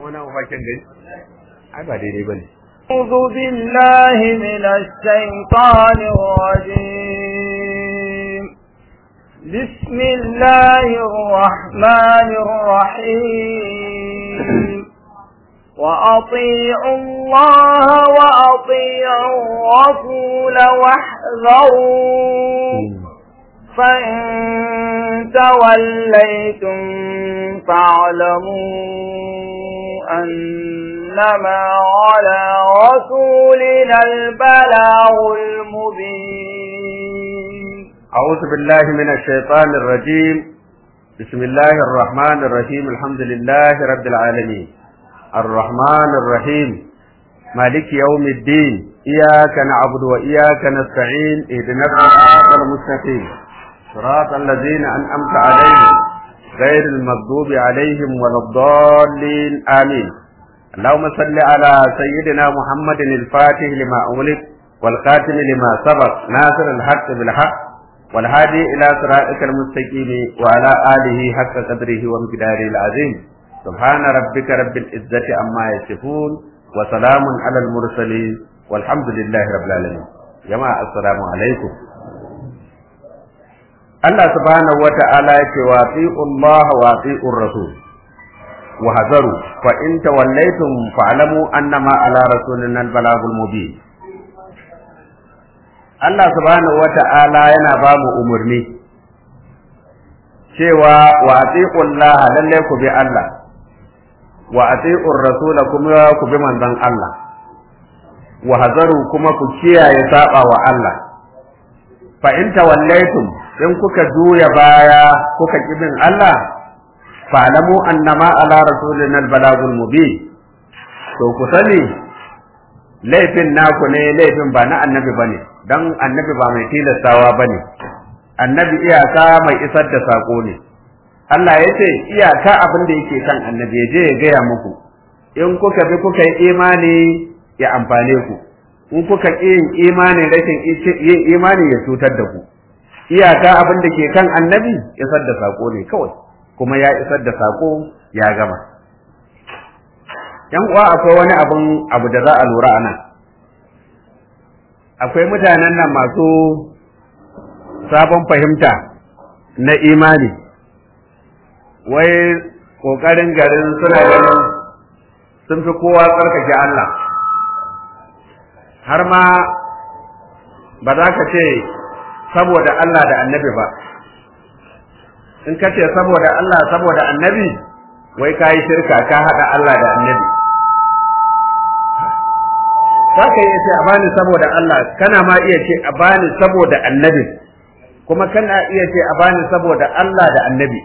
wani mafakin gari ai ba daidai bane أعوذ بالله من الشيطان الرجيم بسم الله الرحمن الرحيم وأطيعوا الله وأطيعوا الرسول واحذروا فإن توليتم فاعلموا أنما على رسولنا البلاغ المبين أعوذ بالله من الشيطان الرجيم بسم الله الرحمن الرحيم الحمد لله رب العالمين الرحمن الرحيم مالك يوم الدين إياك نعبد وإياك نستعين اهدنا الصراط المستقيم صراط الذين أنعمت عليهم غير المغضوب عليهم ولا الضالين آمين اللهم صل على سيدنا محمد الفاتح لما أغلق والخاتم لما سبق ناصر الحق بالحق والهادي إلى صراطك المستقيم وعلى آله حق قدره ومقداره العظيم سبحان ربك رب العزة عما يصفون وسلام على المرسلين والحمد لله رب العالمين جماعة السلام عليكم Allah subhanahu wa ta'ala ya ce wa Allah wa rasul wa hazaru fa in tawallaytum fa'lamu annama ala rasulina al-balagul mubin Allah subhanahu wa ta'ala yana ba mu umarni cewa wa Allah lalle ku bi Allah wa ati'ur rasula kuma ku bi manzon Allah wa hazaru kuma ku kiyaye saba wa Allah fa in tawallaytum in kuka juya baya kuka ki bin Allah fa'lamu annama ala rasulina albalagul mubin to ku sani laifin naku ne laifin ba na annabi bane dan annabi ba mai tilastawa bane annabi iyaka mai isar da sako ne Allah ya ce iyaka abin da yake kan annabi ya je ya gaya muku in kuka bi kuka yi imani ya amfane ku in kuka ƙi yin imani rashin yin imani ya cutar da ku iyaka abin da ke kan annabi isar da sako ne kawai kuma ya isar da sako ya gama yan uwa akwai wani abin abu da za a lura a nan akwai mutanen nan masu sabon fahimta na imani wai ƙoƙarin garin suna ganin sun fi kowa tsarkake Allah har ma ba za ka ce saboda Allah da annabi ba in ka ce saboda Allah saboda annabi wai ka yi shirka ka haɗa Allah da annabi za ka iya ce a bani saboda Allah kana ma iya ce a bani saboda annabi kuma kana iya ce a bani saboda Allah da annabi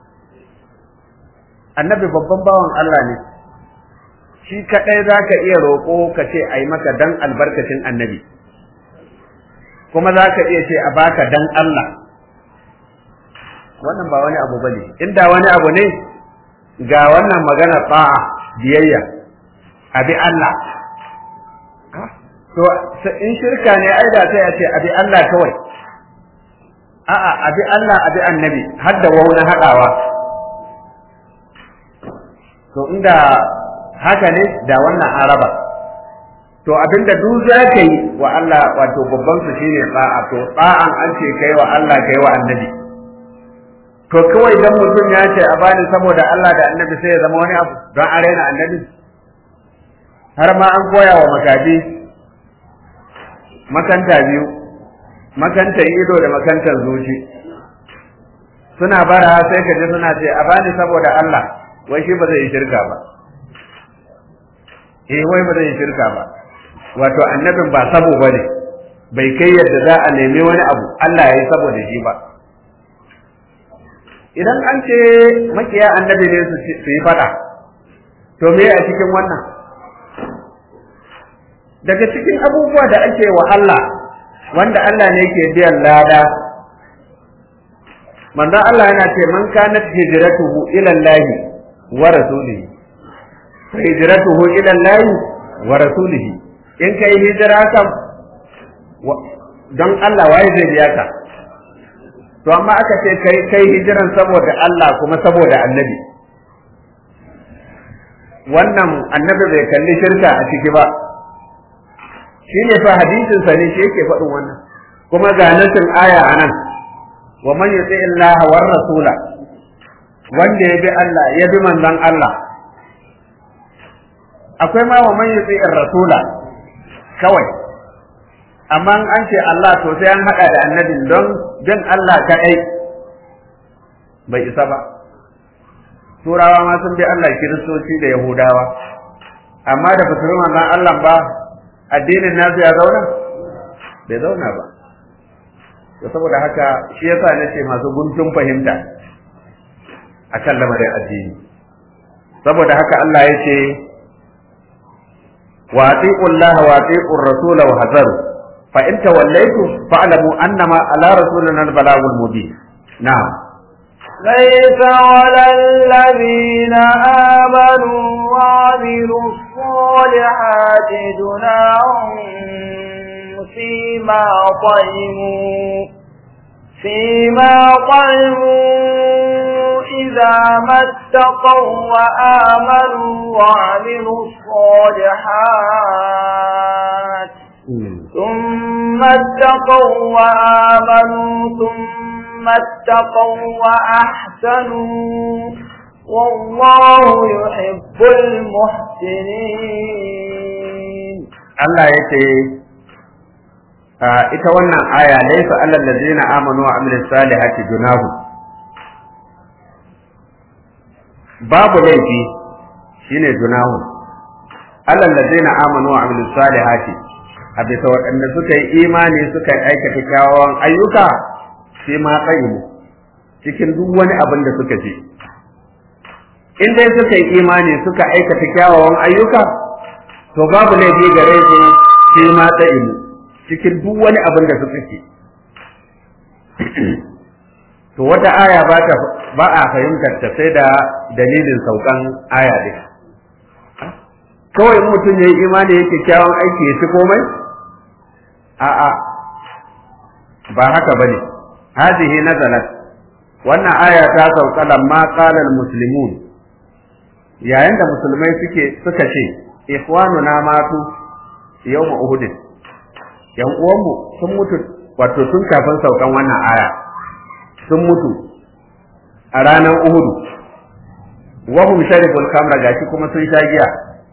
annabi babban bawan Allah ne shi kaɗai za ka iya roƙo ka ce a yi maka dan albarkacin annabi kuma za ka iya ce a baka dan Allah wannan ba wani abu bane inda wani abu ne ga wannan magana ta'a biyayya abi Allah to in shirka ne ai da sai a ce abi Allah kawai a'a abi Allah abi annabi har da wauna haɗawa to inda haka ne da wannan araba to abinda duk za ka yi wa Allah wato babban su shine tsa'a to tsa'an an ce kai wa Allah kai wa annabi to kawai dan mutum ya ce a bani saboda Allah da annabi sai ya zama wani abu don a raina annabi har ma an koya wa makafi makanta biyu makantar ido da makantar zuci suna bara sai ka ji suna ce a bani saboda Allah wai shi ba zai yi shirka ba eh wai ba zai yi shirka ba wato annabin ba sabo ba ne bai kai yadda za a nemi wani abu Allah ya yi saboda shi ba idan an ce makiya annabi ne su yi fada to me a cikin wannan daga cikin abubuwa da ake wa Allah wanda Allah ne ke biyan lada manzo Allah yana ce man kanat hijratuhu ila Allah wa rasulihi fa hijratuhu ila Allah wa rasulihi in kai hijira kam don Allah waye zai biya ka to amma aka ce kai kai hijiran saboda Allah kuma saboda annabi wannan annabi bai kalli shirka a ciki ba shi ne fa hadisinsa ne shi yake faɗin wannan kuma ga nasin aya a nan wa man yuti Allah war rasula wanda ya bi Allah ya bi manzon Allah akwai ma wa man yuti rasula kawai amma an ce Allah to sai an haɗa da annabin don bin Allah kaɗai bai isa ba turawa ma sun bi Allah kiristoci da yahudawa amma da ba su bi manzon Allah ba addinin nasu ya zauna bai zauna ba to saboda haka shi yasa nace masu guntun fahimta akan lamarin addini saboda haka Allah ya ce wa atiqu Allah wa atiqu ar-rasul wa hazaru fa in tawallaytum fa'lamu annama ala rasulina al-balagul mubin na'am ليس على الذين آمنوا وعملوا الصالحات جناح فيما طعموا فيما طعموا إذا ما اتقوا وآمنوا وعملوا الصالحات ثم اتقوا وآمنوا ثم اتقوا وأحسنوا والله يحب المحسنين Allah ya ce ita wannan aya laisa alal ladzina amanu wa amilus salihati junahu babu laifi shine junahu alal ladzina amanu wa amilus salihati a bisa waɗanda suka yi imani suka aikata kyawawan ayyuka sai ma tsayi cikin duk wani abin da suka ji in dai suka yi imani suka aikata kyawawan ayyuka to babu laifi gare su sai ma tsayi cikin duk wani abin da suka ce to wata aya ba ta ba a fahimtar ta sai da dalilin saukan aya din kawai mutum ya yi imani yake kyawun aiki ya ci komai a'a ba haka bane hadhihi nazalat wannan aya ta sauka lamma qala almuslimun yayin da musulmai suke suka ce ikhwanuna matu yawma uhud yan uwanmu sun mutu wato tun kafin saukan wannan aya sun mutu a ranar uhud wa hum sharibul khamra gashi kuma sun sha giya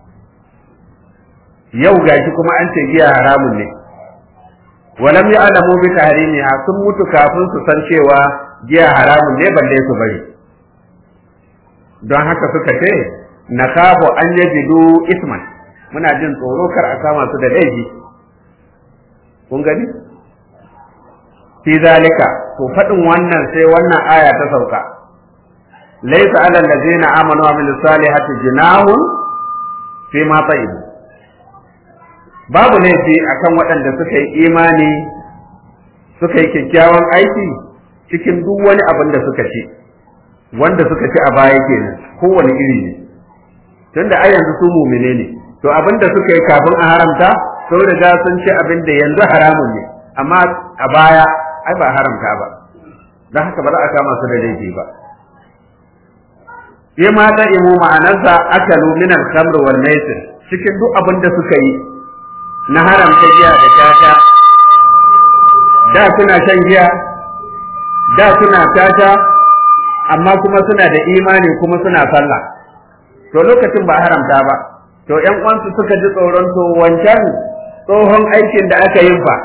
yau gashi kuma an ce giya haramun ne walam ya'lamu bi tahrimiha sun mutu kafin su san cewa giya haramun ne balle su bari don haka suka ce na kafu an yajidu isman muna jin tsoro kar a kama su da laifi kun gani fi zalika to faɗin wannan sai wannan aya ta sauka laysa alal ladzina amanu wa amilus salihati junahun fi ma tayyib babu laifi akan waɗanda suka yi imani suka yi kyakkyawan aiki cikin duk wani abin da suka ci wanda suka ci a baya kenan kowane iri ne tunda ai yanzu su mumine ne to abin da suka yi kafin a haramta sun riga sun ci abin da yanzu haramun ne amma a baya ai ba haramta ba don haka ba za a kama su da laifi ba sai ma ta imu ma'anarsa akalu min al-khamr wal maisir cikin duk abin da suka yi na haramta giya da tata da suna shan giya da suna tata amma kuma suna da imani kuma suna sallah to lokacin ba haramta ba to ƴan uwansu suka ji tsoron to wancan tsohon aikin da aka yi fa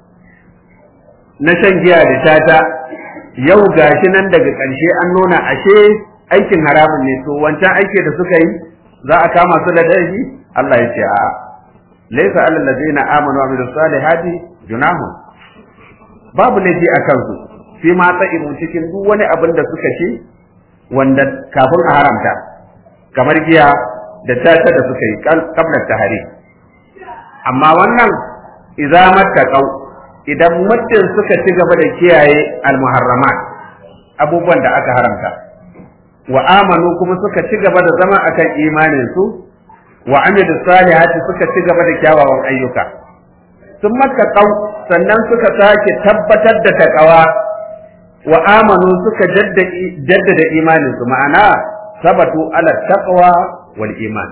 na shan giya da tata yau gashi nan daga ƙarshe an nuna ashe aikin haramun ne to wancan aiki da suka yi za a kama su da laifi Allah ya ce a laysa alal ladina amanu wa amilus salihati junahun babu laifi a kansu fi ma ta'imu cikin duk wani abin da suka ci wanda kafin a haramta kamar giya da tata da suka yi kabla tahari amma wannan idza mattaqau idan muddin suka ci gaba da kiyaye almuharramat abubuwan da aka haramta wa amanu kuma suka ci gaba da zama akan imanin su wa amilu salihati suka ci gaba da kyawawan ayyuka sun mattaqau sannan suka sake tabbatar da takawa wa amanu suka jaddada imanin su ma'ana sabatu ala taqwa wal iman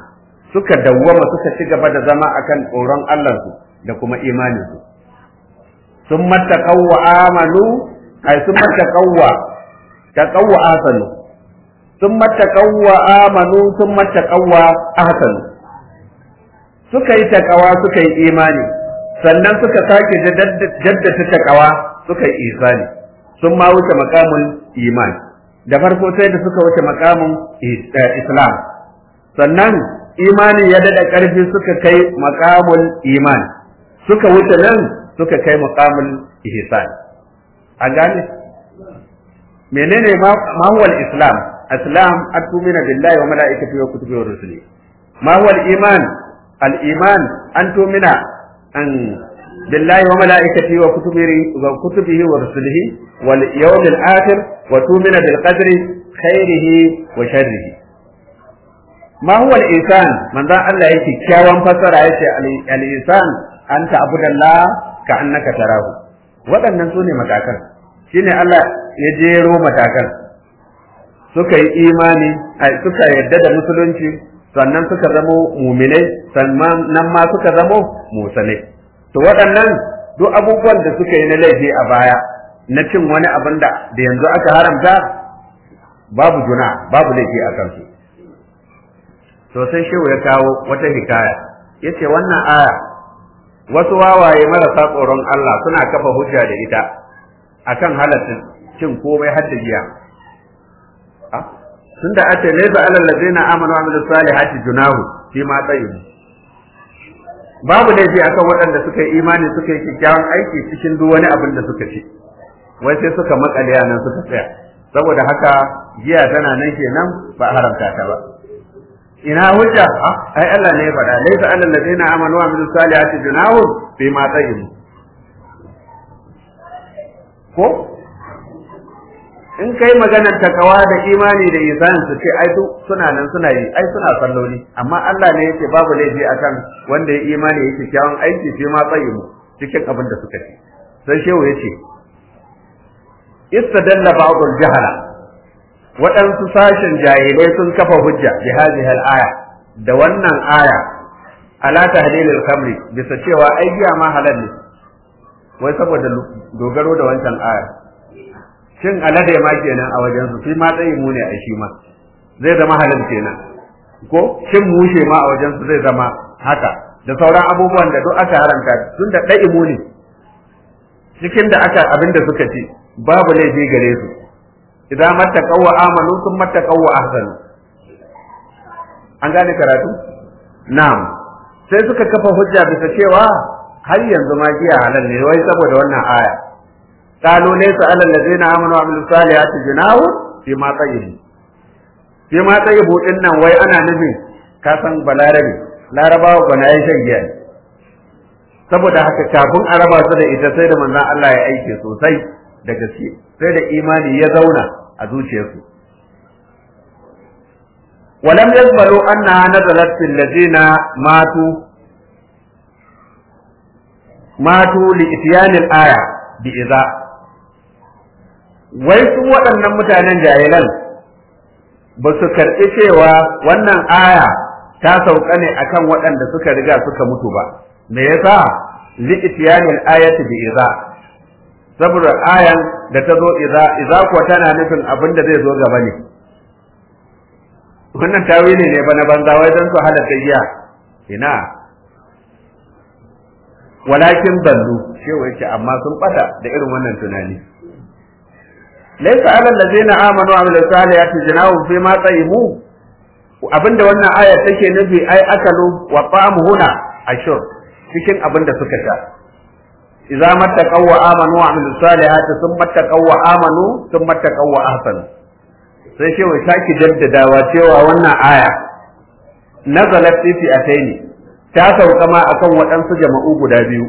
suka dawwama suka ci gaba da zama akan tsoron Allahnsu da kuma imaninsu sun mattaqaw wa amanu ay sun mattaqaw wa taqaw wa ahsanu sun mattaqaw wa amanu sun mattaqaw wa ahsanu suka yi takawa suka yi imani sannan suka sake jaddata takawa suka yi isani sun ma wuce makamun iman da farko sai da suka wuce makamun islam sannan imani ya daɗa ƙarfi suka kai makamun iman suka wuce nan suka kai makamun ihsan an gane menene ma huwa islam islam atumina billahi wa malaikatihi wa kutubihi wa rusulihi ma huwa iman al-iman an tumina an billahi wa malaikatihi wa kutubihi wa kutubihi wa rusulihi wal yawmil akhir wa tumina bil qadri khairihi wa sharrihi ma huwa al-insan manzon Allah yake kyawan fasara yace al-insan an ta'budallah ka annaka tarahu waɗannan sune matakan shine Allah ya jero matakan suka yi imani suka yarda da musulunci sannan suka zamo muminai sannan nan ma suka zamo musanai to waɗannan duk abubuwan da suka yi na laifi a baya na cin wani abin da da yanzu aka haramta babu juna babu laifi a kansu to sai shehu ya kawo wata hikaya ya ce wannan aya wasu wawaye marasa tsoron Allah suna kafa hujja da ita akan halattun cin komai har da giya tun da ake laisa alal ladina amanu wa amilus salihati junahu fi ma tayyib babu laifi akan waɗanda suka yi imani suka yi kyakkyawan aiki cikin duk wani abin da suka ci wai sai suka makale nan suka tsaya saboda haka giya tana nan kenan ba haramta ta ba ina hujja ai Allah ne ya faɗa laisa alal ladina amanu wa amilus salihati junahu fi ma tayyib ko in kai maganar takawa da imani da isan su ce ai suna nan suna yi ai suna salloli amma Allah ne yake babu laifi akan wanda ya imani yake kyawun aiki shi ma tsayi mu cikin abin da suka ci sai shehu yace istadalla ba'd al-jahala waɗansu sashen jahilai sun kafa hujja bi hadhihi al-aya da wannan aya ala tahlil al-khamri bisa cewa ai giya ma halal ne wai saboda dogaro da wancan aya shin alade ma kenan a wajen su shi ma tsayi mu ne a shi ma zai zama halal kenan ko shin mushe ma a wajen su zai zama haka da sauran abubuwan da duk aka haramta tun da ɗai mu ne cikin da aka abin da suka ci babu laifi gare su idan mattaqaw wa amanu sun mattaqaw wa ahsanu an gane karatu na'am sai suka kafa hujja bisa cewa har yanzu ma giya halal ne wai saboda wannan aya قالوا ليس على الذين امنوا وعملوا الصالحات جناح فيما طيب فيما طيب din nan wai ana nufin ka san balarabe larabawa ba na yin shan giya saboda haka kafin a raba su da ita sai da manzon Allah ya aike sosai da gaske sai da imani ya zauna a zuciyarsu ولم يقبلوا أنها نزلت في الذين ماتوا ماتوا لإتيان الآية بإذا wai su waɗannan mutanen jahilan ba su karɓi cewa wannan aya ta sauka ne akan waɗanda suka riga suka mutu ba me yasa li'tiyanil ayati bi iza saboda ayan da ta zo iza iza kuwa tana nufin abin da zai zo gaba ne wannan tawili ne ba na banza wai don su halatta giya ina walakin dallu shewa yake amma sun bata da irin wannan tunani laysa alal ladzina amanu wa amilus salihati jinahum fi ma tayyibu abinda wannan aya take nufi ai akalu wa ta'amu huna ashur cikin abinda suka sha idza mattaqaw wa amanu wa amilus salihati thumma taqaw wa amanu thumma taqaw wa ahsanu sai shewa saki jaddadawa cewa wannan aya nazalat fi fi'ataini ta sauka ma akan waɗansu jama'u guda biyu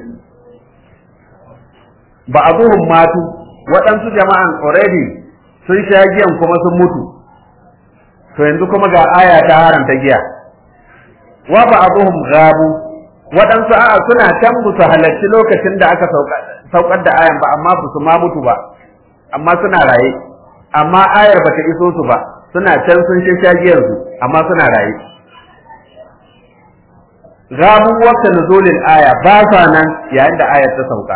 ba abuhum matu waɗansu jama'an already sun sha giyan kuma sun mutu to yanzu kuma ga aya ta haramta giya wa ba abuhum gabu waɗansu a'a suna can su halarci lokacin da aka saukar da ayan ba amma ba su ma mutu ba amma suna raye amma ayar bata iso su ba suna can sun sha giyan su amma suna raye gabu waqta nuzulil aya ba sa nan yayin da ayar ta sauka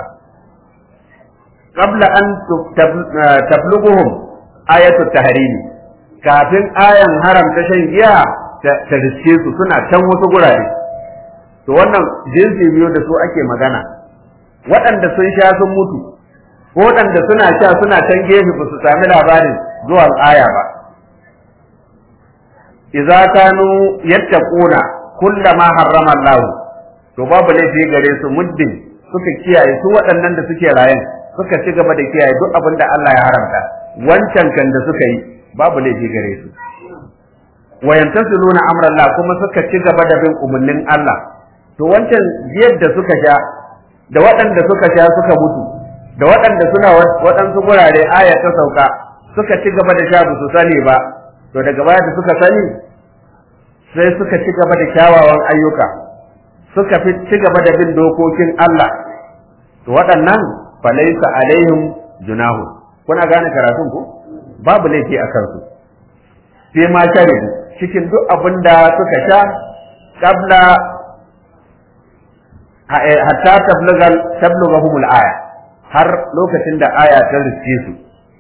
qabla an tablughuhum ayatu tahrimi kafin ayan haramta shan giya ta riske su suna can wasu gurare to wannan jinsi biyu da su ake magana waɗanda sun sha sun mutu ko waɗanda suna sha suna can gefe ba su sami labarin zuwan aya ba idza kanu yattaquna kullama harrama Allah to babu laifi gare su muddin suka kiyaye su waɗannan da suke rayen suka ci gaba da kiyaye duk abin da Allah ya haramta wancan kan da suka yi babu laifi gare su wa yantasiluna amra Allah kuma suka ci gaba da bin umarnin Allah to wancan jiyar da suka sha da waɗanda suka sha suka mutu da waɗanda suna waɗansu gurare aya ta sauka suka ci gaba da sha ba su sani ba to daga baya da suka sani sai suka ci gaba da kyawawan ayyuka suka fi ci gaba da bin dokokin Allah to waɗannan falaisa alaihim junahu kuna gane karatun ku babu laifi a kansu sai ma sharibu cikin duk abin da suka sha qabla hatta tablugal tablugahumul aya har lokacin da aya ta riske su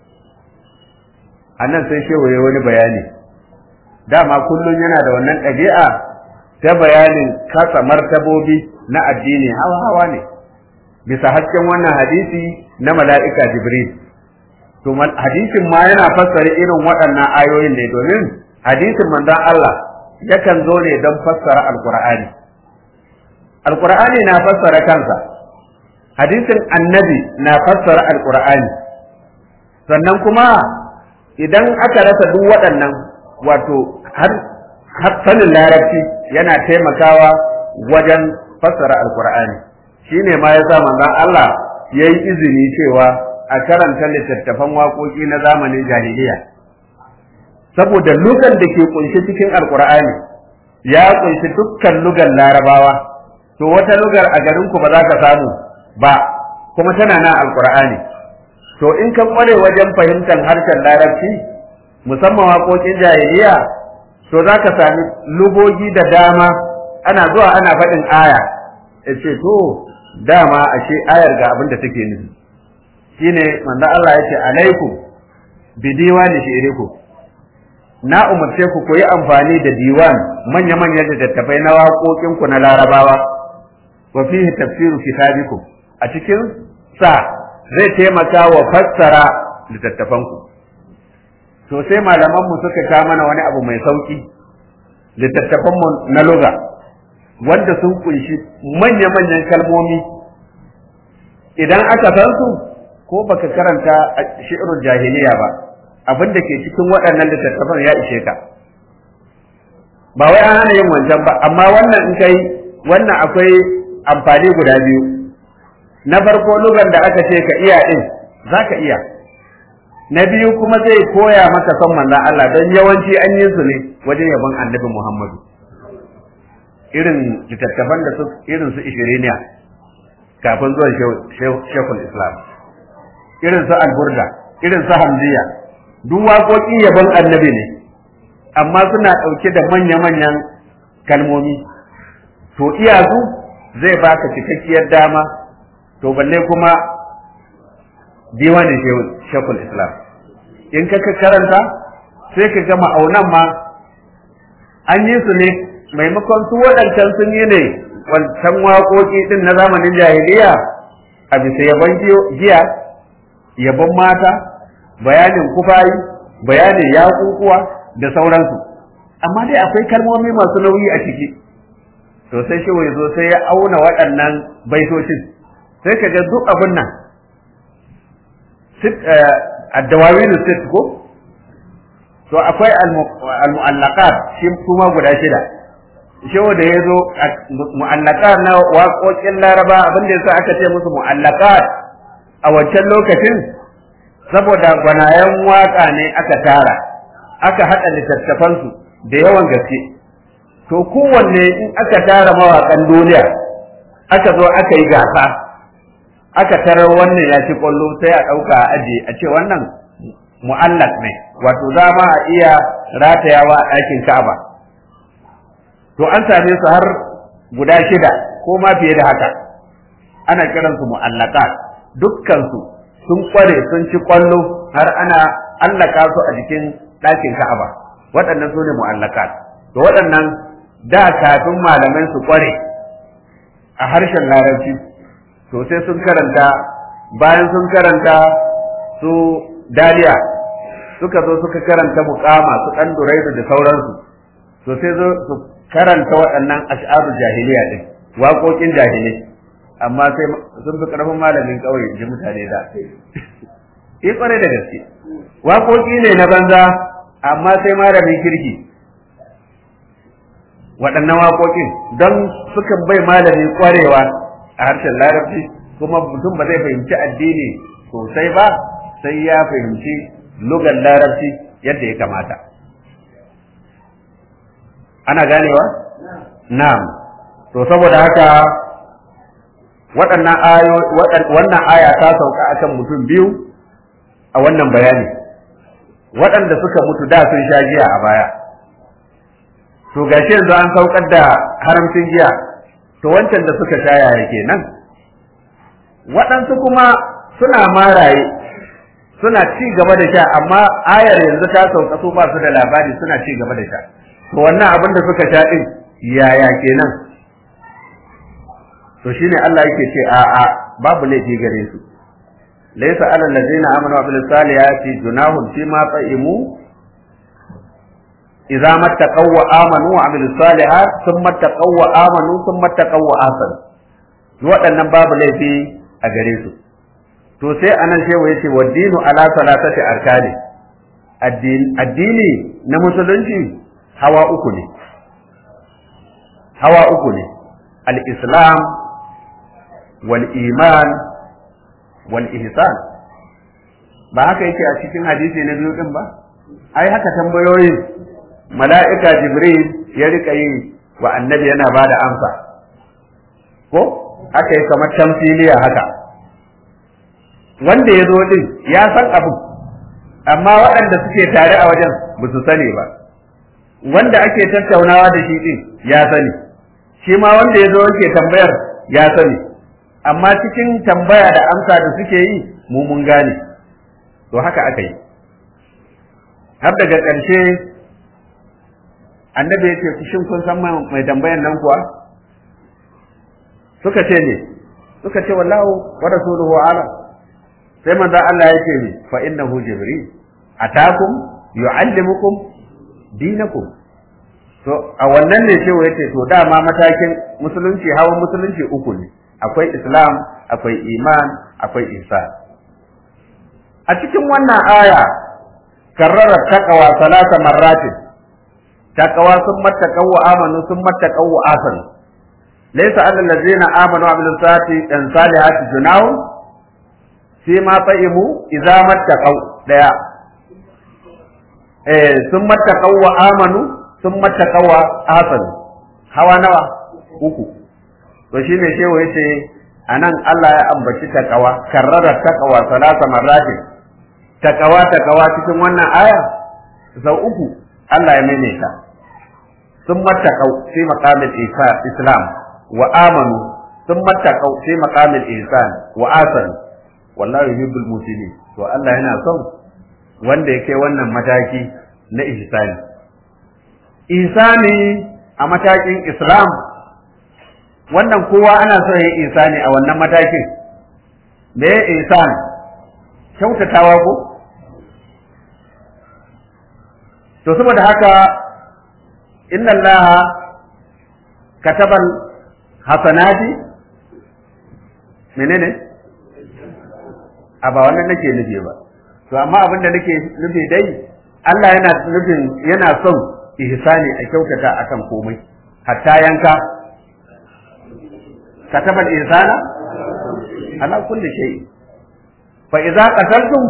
annan sai shehu ya wani bayani dama kullum yana da wannan ɗabi'a ta bayanin kasa martabobi na addini hawa hawa ne bisa hasken wannan hadisi na mala'ika jibril to hadisin ma yana fassara irin waɗannan ayoyin ne domin hadisin manzon Allah yakan zo ne don fassara alqur'ani alqur'ani na fassara kansa hadisin annabi na fassara alqur'ani sannan kuma idan aka rasa duk waɗannan wato har sanin larabci yana taimakawa wajen fassara alqur'ani shine ma yasa manzon Allah yayi izini cewa a karanta littattafan waƙoƙi na zamanin jahiliya saboda lugan da ke kunshi cikin alkur'ani ya kunshi dukkan lugan larabawa to wata lugar a garin ku ba za ka samu ba kuma tana nan alkur'ani to in ka kware wajen fahimtar harshen larabci musamman waƙoƙin jahiliya to za ka sami lugogi da dama ana zuwa ana faɗin aya ya ce to dama ashe ayar ga abin da take nufi shine manzo Allah yace alaikum bi diwani shi'rikum na umarce ku ku yi amfani da diwan manya manyan littattafai na waƙoƙin ku na larabawa wa fihi tafsiru kitabikum a cikin sa zai taimaka wa fassara littattafan ku to sai malaman mu suka ka mana wani abu mai sauki littattafan mu na lugha wanda sun kunshi manya manyan kalmomi idan aka san su ko baka karanta shi'rul jahiliya ba abin da ke cikin waɗannan littattafan ya ishe ka ba wai an hana yin wancan ba amma wannan in kai wannan akwai amfani guda biyu na farko lugan da aka ce ka iya din za ka iya na biyu kuma zai koya maka son manzon Allah don yawanci an yi su ne wajen yabon annabi Muhammadu irin littattafan da su irin su ishiriniya kafin zuwan shekul islam irin su alburda irin su hamziya duk waƙoƙi yabon annabi ne amma suna ɗauke da manya-manyan kalmomi to iya su zai baka cikakkiyar dama to balle kuma diwanin shekul islam in ka karanta sai ka ga ma'aunan ma an yi su ne maimakon su waɗancan sun yi ne wancan waƙoƙi ɗin na zamanin jahiliya a bisa yabon giya yabon mata bayanin kufayi bayanin yaƙuƙuwa da sauransu amma dai akwai kalmomi masu nauyi a ciki to sai shi wai zo sai ya auna waɗannan baitocin sai ka ga duk abin nan addawawin sit ko to akwai al-mu'allaqat shi kuma guda shida shehu da ya zo mu'allaqat na waƙoƙin laraba abin da yasa aka ce musu mu'allaqat a wancan lokacin saboda gwanayen waƙa ne aka tara aka haɗa littattafansu da yawan gaske to kowanne in aka tara mawaƙan duniya aka zo aka yi gasa aka tarar wannan ya ci ƙwallo sai a ɗauka a aje a ce wannan mu'allaq ne wato za ma a iya ratayawa a ɗakin ka'aba to an same su har guda shida ko ma fiye da haka ana kiransu mu'allaqat dukkansu sun kware sun ci kwallo har ana allaka su a jikin ɗakin Ka'aba waɗannan su ne mu'allaqat to waɗannan da kafin malamai su kware a harshen larabci to sai sun karanta bayan sun karanta su daliya suka zo suka karanta muqama su dan duraidu da sauransu to sai zo su karanta waɗannan ash'aru jahiliya din waƙoƙin jahilai amma sai sun fi ƙarfin malamin ƙauye ji mutane da eh ƙwarai da gaske waƙoƙi ne na banza amma sai malamin kirki waɗannan waƙoƙin don sukan bai malami ƙwarewa a harshen larabci kuma mutum ba zai fahimci addini sosai ba sai ya fahimci lugar larabci yadda ya kamata ana ganewa na'am to saboda haka waɗannan ayo wannan aya ta sauka akan mutum biyu a wannan bayani waɗanda suka mutu da sun sha giya a baya to gashi yanzu an saukar da haramcin giya to wancan da suka sha yaya kenan waɗansu kuma suna maraye suna ci gaba da sha amma ayar yanzu ta sauka su ba su da labari suna ci gaba da sha to wannan abin da suka sha din yaya kenan to shine Allah yake ce a a babu laifi gare su laysa alal ladina amanu wa bil salihati junahun fi ma ta'imu idza mattaqaw wa amanu wa amilu salihat thumma taqaw wa amanu thumma taqaw wa asan waɗannan babu laifi a gare su to sai anan shehu yace wa dinu ala salatati arkani addini na musulunci hawa uku ne hawa uku ne al-islam wal iman wal ihsan ba haka yake a cikin hadisi na biyu din ba ai haka tambayoyin mala'ika jibril ya rika yi wa annabi yana ba da amsa ko aka yi kamar tamfiliya haka wanda ya zo din ya san abu amma waɗanda suke tare a wajen ba su sani ba wanda ake tattaunawa da shi din ya sani shi ma wanda ya zo yake tambayar ya sani amma cikin tambaya da amsa da suke yi mu mun gane to haka aka yi har daga ƙarshe annabi ya ce shin kun san mai tambayan nan kuwa suka ce ne suka ce wallahu wa rasuluhu alam sai manzo Allah ya ce ne fa innahu jibril atakum yu'allimukum dinakum to a wannan ne cewa yace to dama matakin musulunci hawan musulunci uku ne akwai islam akwai iman akwai ihsan a cikin wannan aya karrara taqwa salasa marratin taqwa sun mattaqaw wa amanu sun mattaqaw wa asan laysa alal ladzina amanu wa amilus salihati an salihati junahu fi ma ta'imu idza mattaqaw daya eh sun mattaqaw wa amanu sun mattaqaw wa asan hawa nawa uku to shine shehu yace anan Allah ya ambaci taqwa karrara taqwa salasa marratin taqwa taqwa cikin wannan aya sau uku Allah ya maimaita sun mattaqau fi maqamil islam wa amanu sun mattaqau fi maqamil ihsan wa asan wallahu yuhibbul muslimin to Allah yana son wanda yake wannan mataki na ihsani ihsani a matakin islam wannan kowa ana son ya ihsani a wannan matakin me ihsan kyautatawa ko to saboda haka inna allaha katabal hasanati menene a ba wannan nake nufi ba to amma abin da nake nufi dai Allah yana nufin yana son ihsani a kyautata akan komai hatta yanka katabal ihsana ala kulli shay fa idza qataltum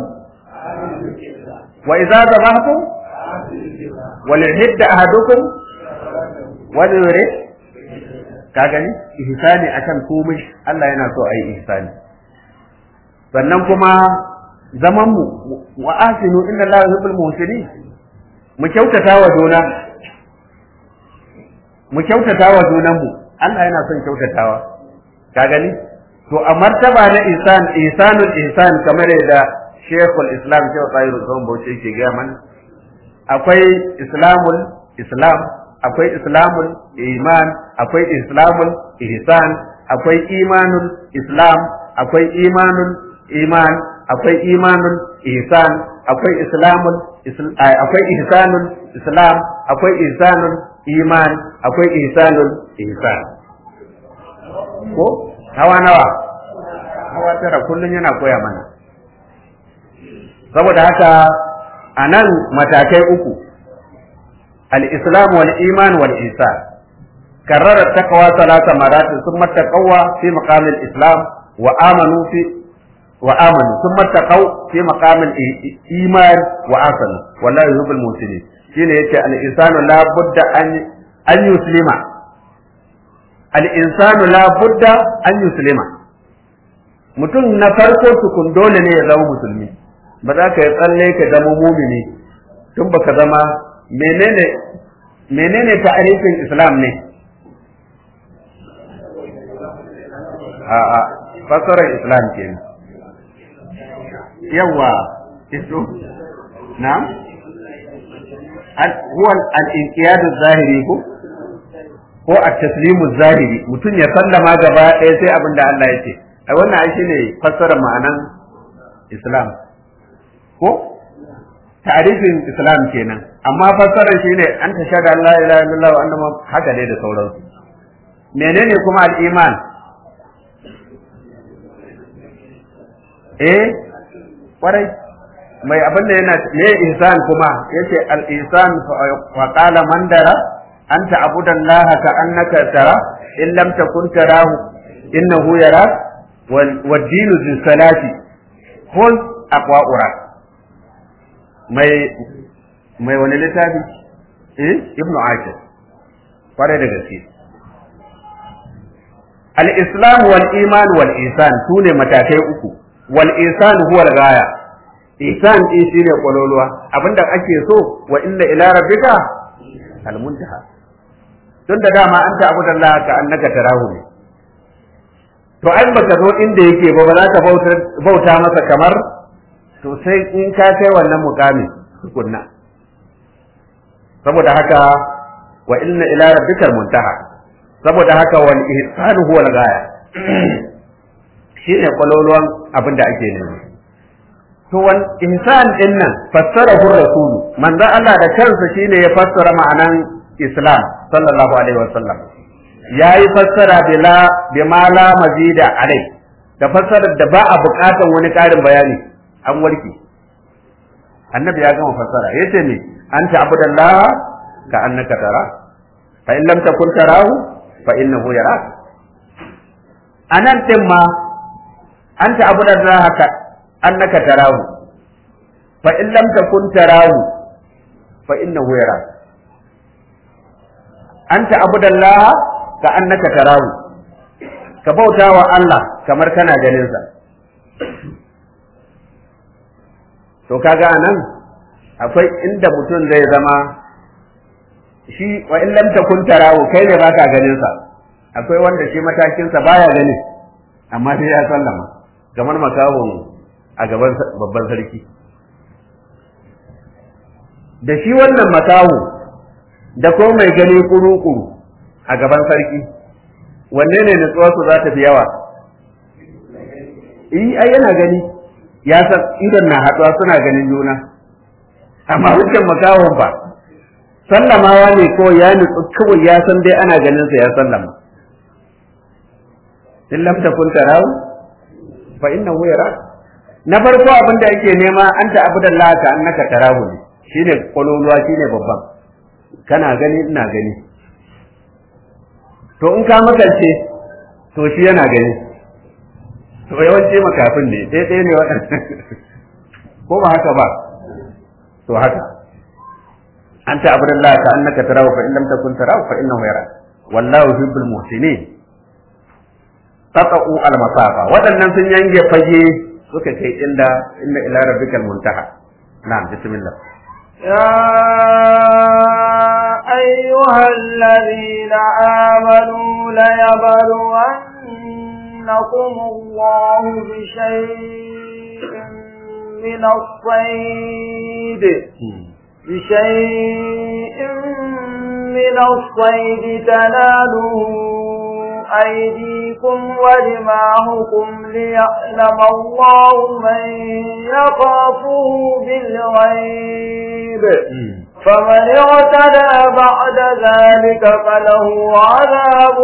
wa idza dhabhtum وليحد أحدكم وليرد ka gani ihsani akan komai Allah yana so a yi ihsani sannan kuma zaman mu wa asinu inna Allah yuhibbul muhsinin mu kyautata wa juna mu kyautata wa junan mu Allah yana son kyautatawa ka gani to a martaba na ihsan ihsanul ihsan kamar yadda Sheikhul Islam Sheikh Tsayiru Zon Bauchi yake gaya mana akwai islamul islam akwai islamul iman akwai islamul ihsan akwai imanul islam akwai imanul iman akwai imanul ihsan akwai islamul akwai ihsanul islam akwai ihsanul iman akwai ihsanul ihsan ko hawa nawa hawa tara kullun yana koya mana saboda haka a nan matakai uku al-islam wal iman wal ihsan karrara taqwa salasa maratin thumma taqawwa fi maqam al-islam wa amanu fi wa amanu thumma taqaw fi maqam al-iman wa asanu wallahi yuhibbul muslimin shine yace al-insanu la budda an an yuslima al-insanu la budda an yuslima mutum na farko tukun dole ne ya zama musulmi ba za ka yi tsalle ka zama mumini tun baka zama menene menene ta'arifin islam ne a a fasarar islam kenan yawa iso na huwa al-inqiyadu zahiri ko ko at-taslimu zahiri mutum ya sallama gaba ɗaya sai abin da Allah ya ce ai wannan ai shine fassarar ma'anan islam ko tarifin islam kenan amma fassarar shi ne an ta shaɗa Allah ila illallah wa annama haka dai da sauransu menene kuma al-iman eh kwarai mai abin da yana me ihsan kuma yace al-ihsan fa qala man dara anta abudan ka annaka tara in lam takun tarahu innahu yarak wal dinu zin salati hul aqwa'ura mai mai wani littafi eh ibnu ashir kware da gaske al-islam wal iman wal ihsan sune matakai uku wal ihsan huwa al-ghaya ihsan din shine kololuwa abinda ake so wa inna ila rabbika al-muntaha tun da dama an ta abudan Allah ka annaka tarahu ne to ai baka zo inda yake ba ba za ka bauta masa kamar to sai in ka kai wannan mukami tukunna saboda haka wa inna ila rabbikal muntaha saboda haka wal ihsan huwa al ghaya shine kwaloluwan abin da ake nema to wal ihsan din nan fassara hu rasulu manzo Allah da kansa shine ya fassara ma'anan islam sallallahu alaihi wasallam yayi fassara bila bima la mazida alai da fassarar da ba a bukatan wani karin bayani an warke annabi ya gama fassara yace ne anta abudallah ka annaka tara fa in lam takun tarahu fa innahu yarak anan din ma anta abudallah ka annaka tarahu fa in lam takun tarahu fa innahu yarak anta abudallah ka annaka tarahu ka bauta wa Allah kamar kana ganin sa to kaga anan akwai inda mutum zai zama shi wa in lam takun tarahu kai ne baka ganin sa akwai wanda shi matakin sa baya gani amma sai ya sallama kamar makawon a gaban babban sarki da shi wannan makaho da ko mai gani kuru-kuru a gaban sarki wanne ne nutsuwarsu za ta fi yawa yi ai yana gani ya san idon na haɗuwa suna ganin juna amma hujjan makawon ba sallamawa ne ko ya nutsu kawai ya san dai ana ganin sa ya sallama in lam takun tarahu fa innahu yara na farko abin da yake nema anta abudallah ka annaka tarahu ne shine kololuwa shine babban kana gani ina gani to in ka makance to shi yana gani to yawanci makafin ne ɗaya ɗaya ne waɗanda ko ba haka ba to haka an ta abu da ka annaka tarahu fa in lam takun tarahu fa innahu yara wallahu yuhibbul muhsinin taqa'u al masafa waɗannan sun yange fage suka kai inda inna ila rabbikal muntaha na'am bismillah يا أيها الذين آمنوا ليبلونكم الله بشيء من الصيد بشيء من الصيد تناله أيديكم ورماهكم ليعلم الله من يخافه بالغيب فمن اعتدى بعد ذلك فله عذاب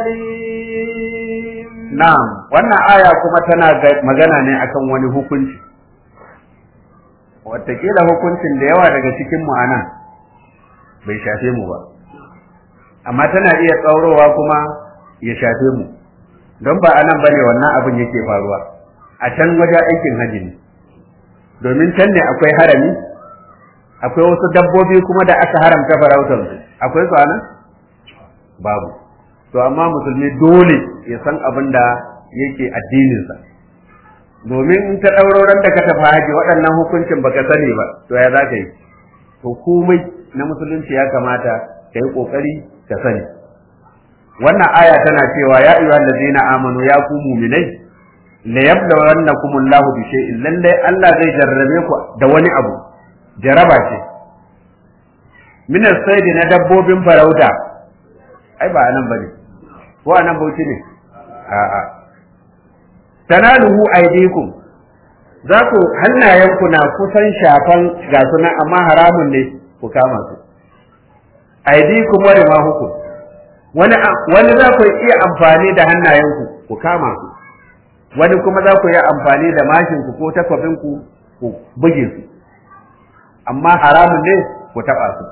أليم na'am wannan aya kuma tana magana ne akan wani hukunci watakila hukuncin da yawa daga cikin mu anan bai shafe mu ba amma tana iya tsaurowa kuma ya shafe mu don ba anan bane wannan abin yake faruwa a can wajen aikin haji ne domin can ne akwai harami akwai wasu dabbobi kuma da aka haramta farautar su akwai su anan babu to amma musulmi dole ya san abin da yake addininsa domin in ta ɗauroran da ka tafi haji waɗannan hukuncin baka sani ba to ya za ka yi to komai na musulunci ya kamata ka yi ƙoƙari ka sani wannan aya tana cewa ya ayyuha allazina amanu ya ku mu'minai la yablawannakum Allahu bi shay'in lalle Allah zai jarrabe ku da wani abu jaraba ce min as-sayd na dabbobin farauta ai ba anan bane ko anan bauchi ne a'a tanaluhu aydikum za ku hannayenku na kusan shafan ga suna amma haramun ne ku kama su aydikum wa rimahukum wani wani za ku iya amfani da hannayenku ku kama su wani kuma za ku iya amfani da mashinku ko takwabinku ku buge su amma haramun ne ku taɓa su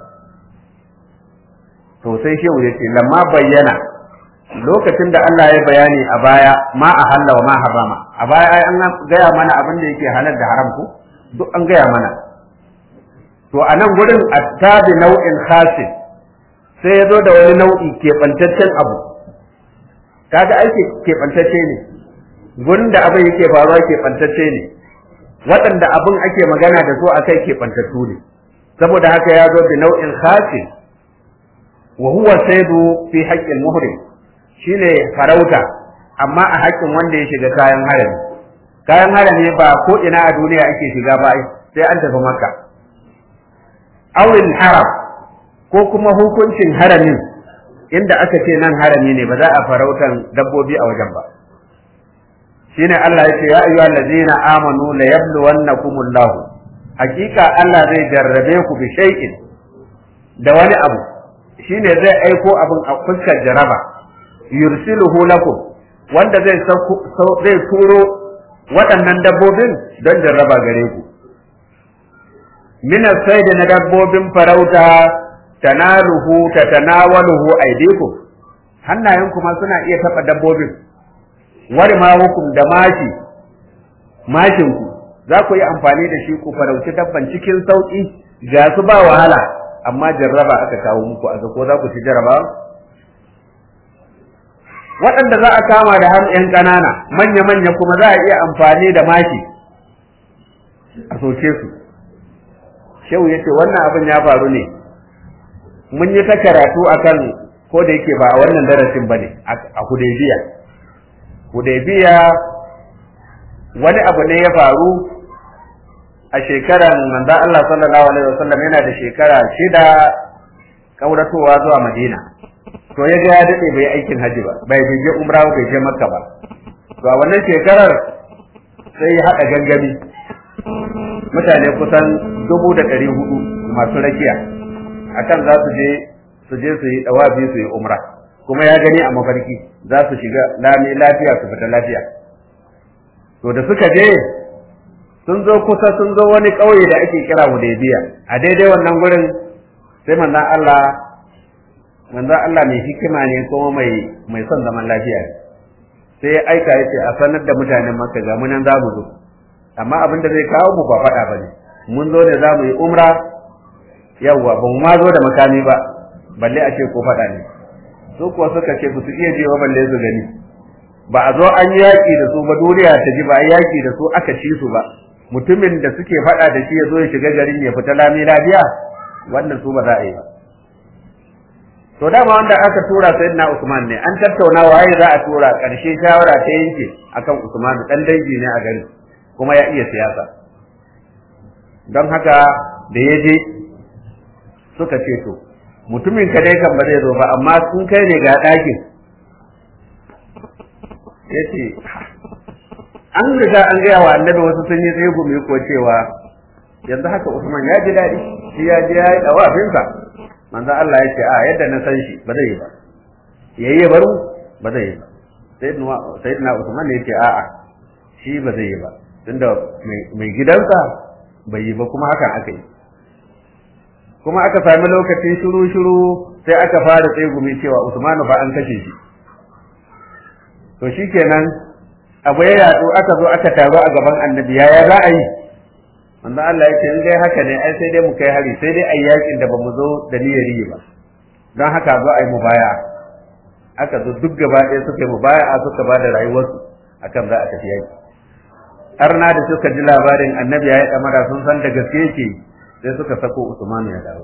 to sai shehu ya ce lamma bayyana lokacin da Allah ya bayani a baya ma a halla wa ma harama a baya ai an gaya mana abin da yake halal da haram ko duk an gaya mana to a nan gurin attabi nau'in khasin sai ya zo da wani nau'i keɓantaccen abu kaga aiki keɓantacce ne gurin da abin yake faruwa keɓantacce ne waɗanda abin ake magana da su akai keɓantattu ne saboda haka ya zo da nau'in khasin wa huwa saidu fi haqqil muhrim shine farauta amma a haƙƙin wanda ya shiga kayan harami kayan harami ba ko ina a duniya ake shiga ba sai an tafi makka awil haram ko kuma hukuncin haramin inda aka ce nan harami ne ba za a farautan dabbobi a wajen ba shine Allah ya ce ya ayyuhal ladzina amanu la yabluwannakumullahu hakika Allah zai jarrabe ku bi shay'in da wani abu shine zai aiko abin a fuskar jaraba yursiluhu lakum wanda zai zai turo waɗannan dabbobin don jarraba gare ku min sayd na dabbobin farauta tanaluhu tatanawaluhu aydikum hannayenku ma suna iya taɓa dabbobin wari ma hukum da mashi mashinku za ku yi amfani da shi ku farauci dabban cikin sauƙi ga su ba wahala amma jarraba aka kawo muku a ko za ku ci jarraba waɗanda za a kama da hannu ‘yan ƙanana manya-manya kuma za a iya amfani da mashi a soke su shehu ya ce wannan abin ya faru ne mun yi ta karatu akan ko da yake ba a wannan darasin ba ne a hudaybiya hudaybiya wani abu ne ya faru a shekaran manzan Allah sallallahu alaihi wasallam yana da shekara shida kauratowa zuwa Madina to ya ga ya dade bai aikin haji ba bai je umra bai je makka ba to a wannan shekarar sai ya haɗa gangami mutane kusan dubu da ɗari hudu masu rakiya akan za su je su je su yi dawabi su yi umra kuma ya gani a mafarki za su shiga lami lafiya su fita lafiya to da suka je sun zo kusa sun zo wani ƙauye da ake kira Hudaybiya a daidai wannan gurin sai manzon Allah manzon Allah mai hikima ne kuma mai mai son zaman lafiya sai ya aika yace a sanar da mutanen Makka ga mu nan zamu zo amma abin da zai kawo mu ba faɗa bane mun zo ne zamu yi umra yawwa ba mu ma zo da makami ba balle a ce ko faɗa ne su kuwa suka ce ba su iya je ba balle su gani ba a zo an yaƙi da su ba duniya ta ji ba a yaƙi da su aka ci su ba mutumin da suke faɗa da shi ya zo ya shiga garin ya fita lami lafiya wannan su ba za a yi ba to dama wanda aka tura sayyidina Usman ne an tattauna waye za a tura karshe shawara ta yanke akan Usman dan dangi ne a gari kuma ya iya siyasa don haka da ya je suka ce to mutumin ka dai kan ba zai zo ba amma sun kai ne ga ɗakin ya ce an riga an gaya wa annabi wasu sun yi tsaye gumi ko cewa yanzu haka Usman ya ji daɗi shi ya ji ya yi ɗawafinsa manzo Allah ya ce a yadda na san shi ba zai yi ba yayi ya baro ba zai yi ba sayyidina Usman ne yake a'a shi ba zai yi ba tunda mai gidansa bai yi ba kuma hakan aka yi kuma aka sami lokacin shiru shiru sai aka fara tsegumi cewa Usman fa an kashe shi to shikenan abu ya yatsu aka zo aka taru a gaban annabi yaya za a yi manzo Allah ya ce in dai haka ne ai sai dai mu kai hari sai dai ayi yakin da bamu zo da niyyar yi ba don haka zo ayi mubaya aka zo duk gaba ɗaya suka yi mubaya suka ba da rayuwarsu akan za a tafi yaki arna da suka ji labarin annabi ya yi ɗamara sun san da gaske yake sai suka sako Usman ya dawo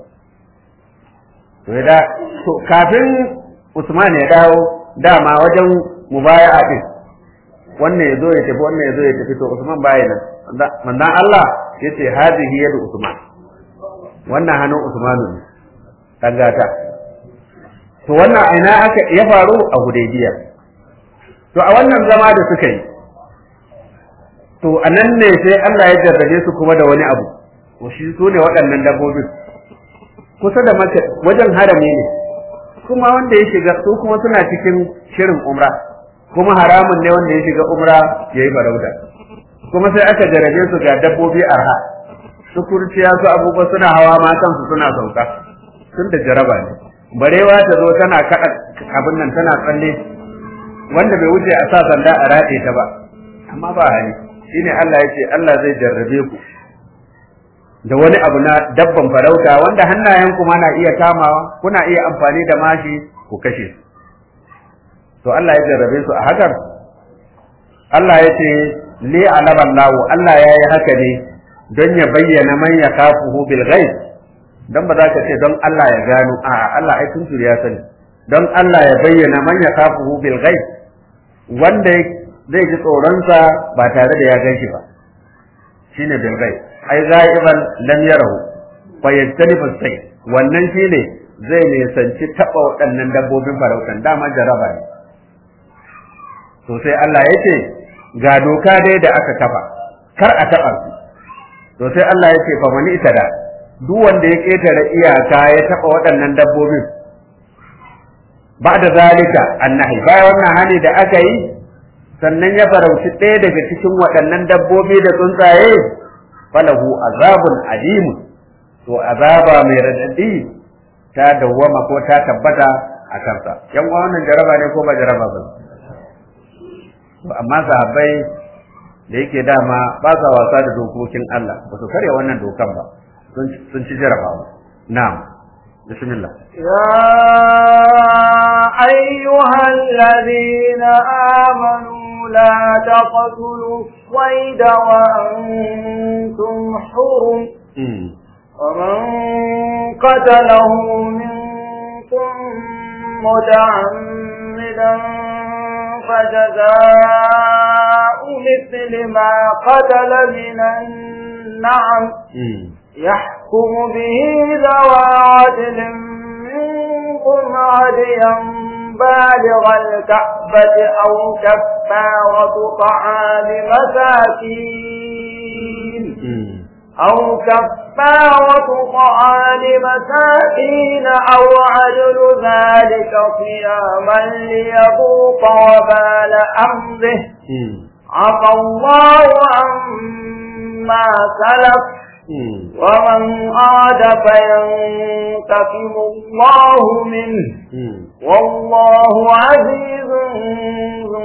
to ya da to kafin Usman ya dawo dama wajen mubaya'a din wannan ya zo ya tafi wannan ya zo ya tafi to Usman baya nan manzon Allah yace hadihi yadu Usman wannan hannun Usmanu ne dangata to wannan aina aka ya faru a Hudaybiya to a wannan zama da suka yi to anan ne sai Allah ya jarrabe su kuma da wani abu to shi su ne waɗannan dabbobin kusa da maka wajen harami ne kuma wanda ya shiga su kuma suna cikin shirin umra kuma haramun ne wanda ya shiga umra ya yi farauta kuma sai aka jarabe su ga dabbobi arha su kurciya su abubuwa suna hawa ma kansu suna sauka tun da jaraba ne barewa ta zo tana kaɗa abin nan tana tsalle wanda bai wuce a sa sanda a raɗe ta ba amma ba hali shine Allah ya ce Allah zai jarrabe ku da wani abu na dabban farauta wanda hannayen kuma na iya kamawa kuna iya amfani da mashi ku kashe su to Allah ya jarrabe su a hakan Allah ya ce li alaballahu Allah ya yi haka ne don ya bayyana man ya kafuhu bil ghaib don ba za ka ce don Allah ya gano a Allah ai tun ya sani don Allah ya bayyana man ya kafuhu bil ghaib wanda zai ji tsoronsa ba tare da ya gan shi ba shine bil ghaib ai ghaiban lam yarahu fa yajtanibu sai wannan shine zai nisanci taba waɗannan dabbobin farautan dama jaraba ne to sai Allah ya ce ga doka dai da aka kafa kar a taɓa su to sai Allah ya ce fa mani ita da duk wanda ya ƙetare iyaka ya taɓa waɗannan dabbobin ba da zalika annahi bayan wannan hali da aka yi sannan ya farauci ɗaya daga cikin waɗannan dabbobi da tsuntsaye falahu azabun alimun to azaba mai radadi ta dawwama ko ta tabbata a kansa yan wannan jaraba ne ko ba jaraba ba amma sahabbai da yake dama ba sa wasa da dokokin Allah ba su karya wannan dokan ba sun ci jarabawa na'am bismillah يا أيها الذين آمنوا لا تقتلوا الصيد وأنتم حرم ومن قتله منكم متعمدا فجزاء مثل ما قتل من النعم يحكم به ذوى عدل منكم عديا بالغ الكعبة أو كفارة طعام مساكين أو كفارة طعام مساكين أو عدل ذلك صياما ليذوق وبال أمره عفى الله عما سلف ومن عاد فينتقم الله منه والله عزيز ذو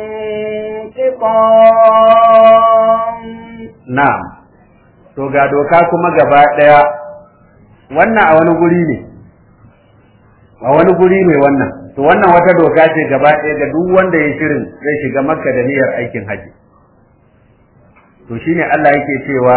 انتقام na'am to ga doka kuma gaba daya wannan a wani guri ne a wani guri ne wannan to wannan wata doka ce gaba daya ga duk wanda ya shirin zai shiga makka da niyyar aikin haji to shine Allah yake cewa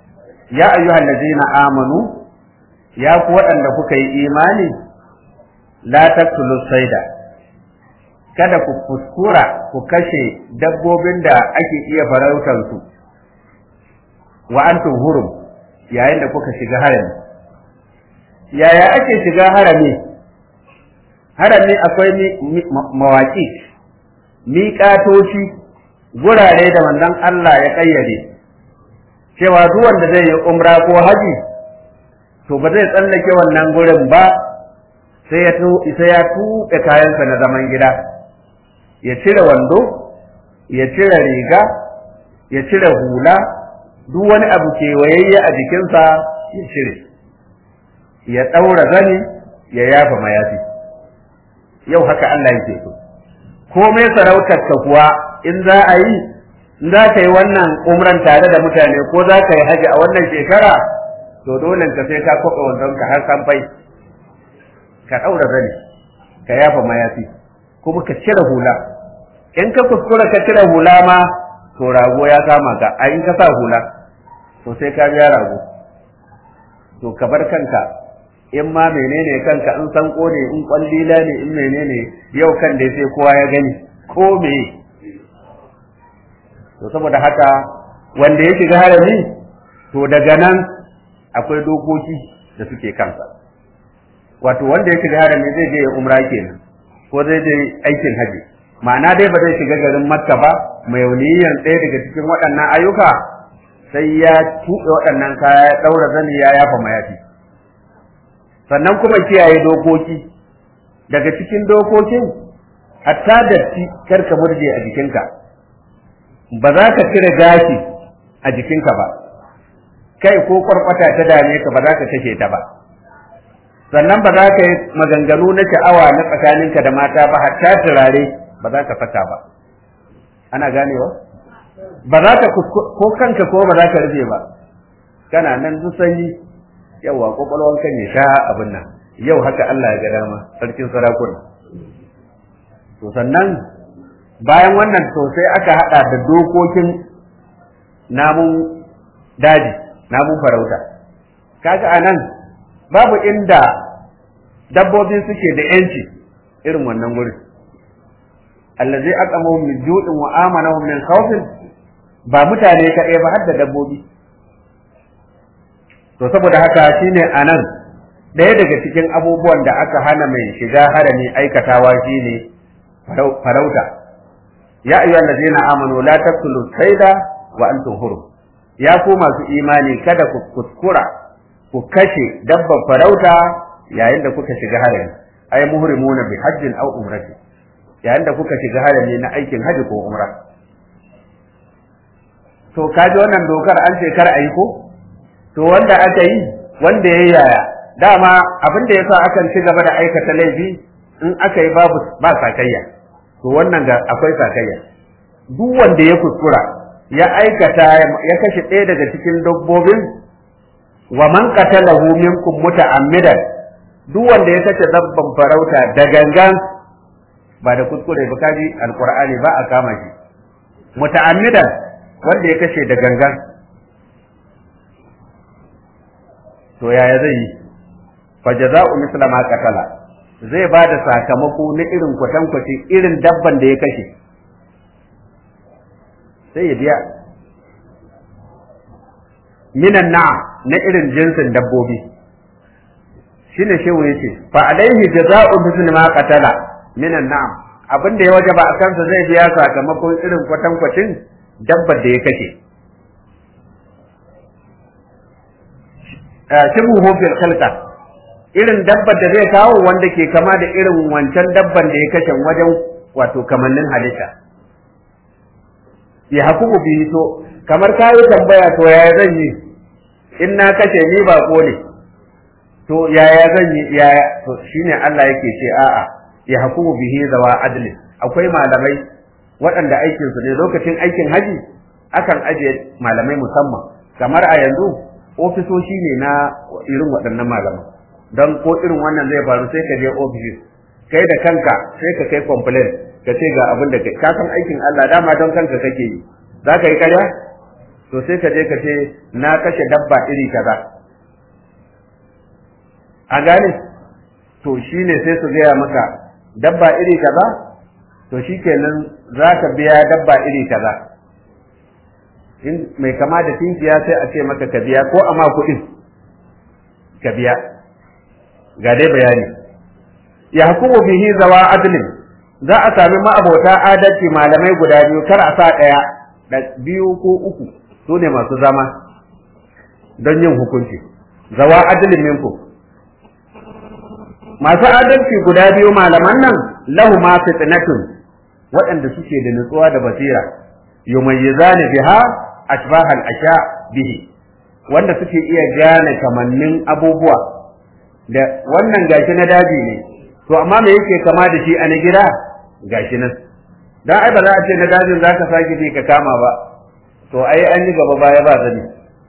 ya ayyuhal ladzina amanu ya ku waɗanda kuka yi imani la taqtulu sayda kada ku kuskura ku kashe dabbobin da ake iya farautar su wa antum hurum yayin da kuka shiga harami yaya ake shiga harami harami akwai mawaki miƙatoci gurare da manzon Allah ya ƙayyade cewa duk wanda zai yi umra ko haji to ba zai tsallake wannan gurin ba sai ya sai ya tuɓe kayansa na zaman gida ya cire wando ya cire riga ya cire hula duk wani abu kewayayye a jikinsa ya cire ya ɗaura zani ya yafa mayafi yau haka Allah yake so komai sarautar ka kuwa in za a yi in za ka yi wannan umran tare da mutane ko za ka yi haji a wannan shekara to dole ka sai ka kwaɓa wandon ka har san fai ka ɗaura zani ka yafa mayafi kuma ka cire hula in ka kuskura ka cire hula ma to rago ya kama ka a in ka sa hula to sai ka biya rago to ka bar kanka in ma menene kanka in san ne in kwallila ne in menene yau kan da sai kowa ya gani ko me to saboda haka wanda ya shiga harami to daga nan akwai dokoki da suke kansa wato wanda ya shiga harami zai je ya umra kenan ko zai je aikin haji ma'ana dai ba zai shiga garin makka ba mai niyyar ɗaya daga cikin waɗannan ayyuka sai ya tuɓe waɗannan kaya ya ɗaura zani ya yafa mayafi sannan kuma kiyaye dokoki daga cikin dokokin hatta datti kar ka murje a jikinka ba za ka cire gashi a jikinka ba kai ko kwarkwata ta dame ka ba za ka kashe ta ba sannan ba za ka yi maganganu na sha'awa na tsakaninka da mata ba hatta turare ba za ka saka ba ana ganewa ba za ka ko kanka ko ba za ka rufe ba kana nan duk sanyi yawa kwakwalwan kan ya sha abin nan yau haka Allah ya ga dama sarkin sarakuna to sannan bayan wannan to sai aka hada da dokokin namun daji namun farauta kaga anan babu inda dabbobi suke da yanci irin wannan gurin allazi aqamu min ju'in wa amanahum min khawfin ba mutane kaɗai ba har da dabbobi to saboda haka shine anan ɗaya daga cikin abubuwan da aka hana mai shiga harami aikatawa shine farauta ya ayyuhal ladzina amanu la taqtulu sayda wa antum hurum ya ku masu imani kada ku kuskura ku kashe dabban farauta yayin da kuka shiga harami ay muhrimuna bi hajjin aw umrati yayin da kuka shiga harami na aikin haji ko umra to kaji wannan dokar an ce kar a yi ko to wanda aka yi wanda ya yaya dama abin da yasa akan ci gaba da aikata laifi in aka yi babu ba sakayya to wannan ga akwai sakayya duk wanda ya kuskura ya aikata ya kashe ɗaya daga cikin dabbobin wa man qatalahu minkum muta'ammidan duk wanda ya kashe dabban farauta da gangan ba da kuskure ba kaji alqur'ani ba a kama shi muta'ammidan wanda ya kashe da gangan to yaya zai yi fa jaza'u misla ma qatala zai ba da sakamako na irin kwatankwace irin dabban da ya kashe sai ya biya minan na'am na irin jinsin dabbobi shine shehu yace fa alaihi jaza'u misli ma qatala minan na'am abin da ya wajaba a kansa zai biya sakamakon irin kwatankwacin dabbar da ya kashe shibuhu fil khalqa irin dabbar da zai kawo wanda ke kama da irin wancan dabban da ya kashe wajen wato kamannin halitta ya hakumu bihi to kamar kayi tambaya to yaya zan yi in na kashe ni ba ne to yaya zan yi yaya to shine Allah yake ce a'a ya hakumu bihi zawa adli akwai malamai waɗanda aikin su ne lokacin aikin haji akan ajiye malamai musamman kamar a yanzu ofisoshi ne na irin waɗannan malaman don ko irin wannan zai faru sai ka je ofis kai da kanka sai ka kai complain ka ce ga abin da ka san aikin Allah dama don kanka kake yi za ka yi karya to sai ka je ka ce na kashe dabba iri kaza a gane to shine sai su gaya maka dabba iri kaza to shikenan za ka biya dabba iri kaza in mai kama da tinkiya sai a ce maka ka biya ko amma kuɗin ka biya ga dai bayani ya hukumu bihi zawa adlin za a sami ma'abota adalci malamai guda biyu kar a sa ɗaya da biyu ko uku su ne masu zama don yin hukunci zawa adlin minku masu adalci guda biyu malaman nan lahu ma fitnatun waɗanda suke da nutsuwa da basira yumayyizani biha ashbahal asha bihi wanda suke iya gane kamannin abubuwa da wannan gashi na daji ne to amma me yake kama da shi a na gida gashi nan dan ai ba za a ce na dajin zaka sake bi ka kama ba to ai an yi gaba baya ba zani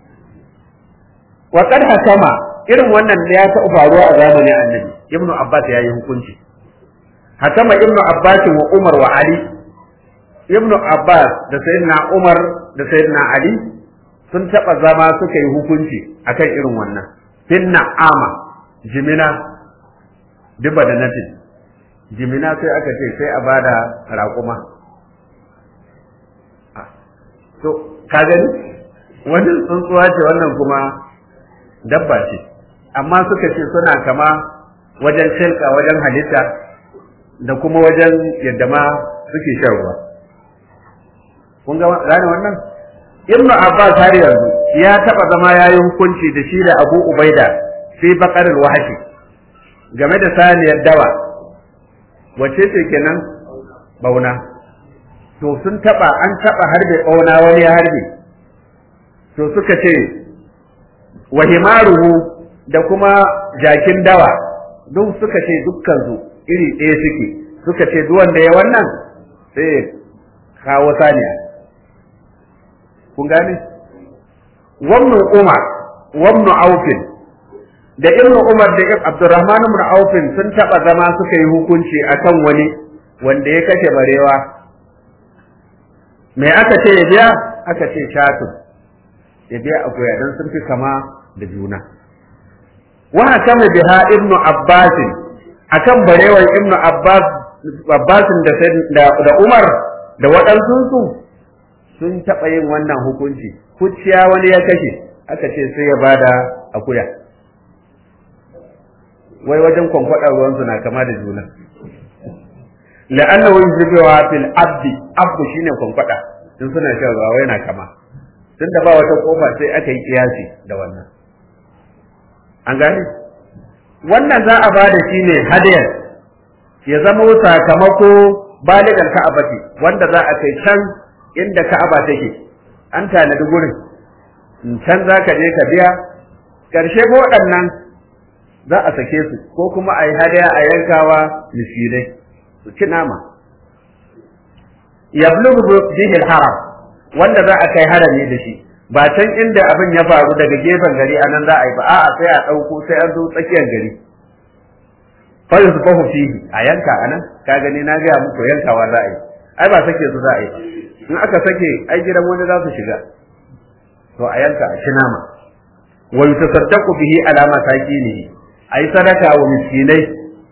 wa kad hakama irin wannan ya ta faruwa a zamanin annabi ibnu abbas ya yi hukunci hakama ibnu abbas wa umar wa ali ibnu abbas da sayyidina umar da sayyidina ali sun taba zama suka yi hukunci akan irin wannan fin na'ama jimina duba da nafi jimina sai aka ce sai a bada raƙuma to ka gani wani tsuntsuwa ce wannan kuma dabba ce amma suka ce suna kama wajen shilka wajen halitta da kuma wajen yadda ma suke shan ruwa kun ga gane wannan ibnu abbas har yanzu ya taba zama yayi hukunci da shi da abu ubaida fi baqarul wahshi game da saniyar dawa wace ce kenan bauna to sun taba an taba harbe bauna wani ya harbe to suka ce wa himaruhu da kuma jakin dawa duk suka ce dukkan su iri ɗaya suke suka ce duk wanda ya wannan sai kawo saniya kun gane wamnu umar wamnu aufin da ibn umar da abdurrahman ibn aufin sun taba zama suka yi hukunci akan wani wanda ya kashe barewa me aka ce ya biya aka ce shatu ya biya akuya dan sun fi kama da juna wa hakama biha ibnu abbas akan barewan ibnu abbas abbasin da da umar da waɗansu su sun taɓa yin wannan hukunci kuciya wani ya kashe aka ce sai ya bada akuya wai wajen kwankwaɗar ruwansu na kama da juna la'annahu yuzbiwa fil abdi abdu shine kwankwada in suna shan ruwa yana kama tun da ba wata kofa sai aka yi kiyasi da wannan an gane wannan za a bada shi ne hadiyar ya zama sakamako baligar ka'abati wanda za a kai can inda ka'aba take an tanadi gurin can za ka je ka biya ƙarshe ko waɗannan za a sake su ko kuma a yi hadaya a yankawa miskinai su ci nama yablughu bihi al-haram wanda za a kai harami da shi ba can inda abin ya faru daga gefen gari anan za a yi ba a'a sai a ɗauko sai an zo tsakiyar gari fa yusbahu fihi a yanka anan ka gani na ga muku yankawa za a yi ai ba sake su za a yi in aka sake ai gidan wani za su shiga to a yanka a ci nama wa yutasaddaqu bihi ala masakinihi ai sadaka wa miskinai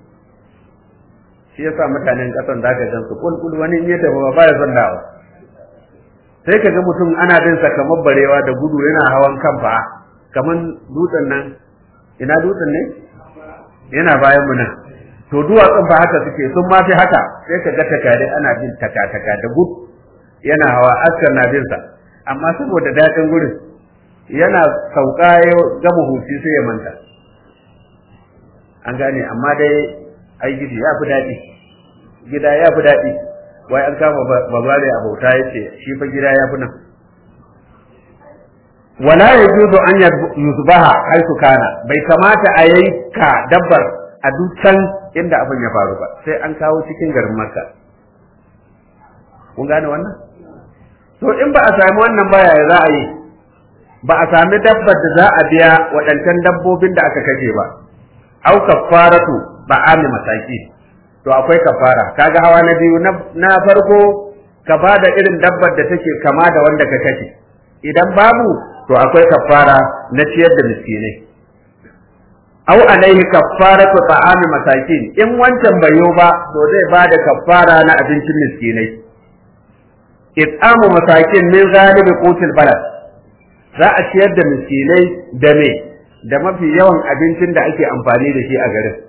shi yasa mutanen kasan zaka gan su kulkul wani in ya tafi ba ya son dawa sai ka ga mutum ana bin sa kamar barewa da gudu yana hawan kan fa kaman dutsen nan ina dutsen ne yana bayan mu nan to duwatsun ba haka suke sun ma fi haka sai ka ga takare ana bin taka-taka da gudu yana hawa askar na bin sa amma saboda daɗin gurin yana sauka ya gama huci sai ya manta an gane amma dai ai gidi ya fi daɗi gida ya fi daɗi wai an kama babare a bauta ya ce shi fa gida ya fi nan wala ya juzu an yuzbaha haisu kana bai kamata a yanka dabbar a dukkan inda abin ya faru ba sai an kawo cikin garin makka kun gane wannan to in ba a sami wannan baya za a yi ba a sami dabbar da za a biya waɗancan dabbobin da aka kashe ba au kafaratu ba ami mataki to akwai kafara kaga hawa na biyu na farko ka ba da irin dabbar da take kama da wanda ka kashe idan babu to akwai kafara na ciyar da miskinai aw alaihi kaffaratu ta'ami masakin in wancan bai yo ba to zai bada kaffara na abincin miskinai it'amu masakin min ghalibi qutil balad za a ciyar da miskinai da me da mafi yawan abincin da ake amfani da shi a garin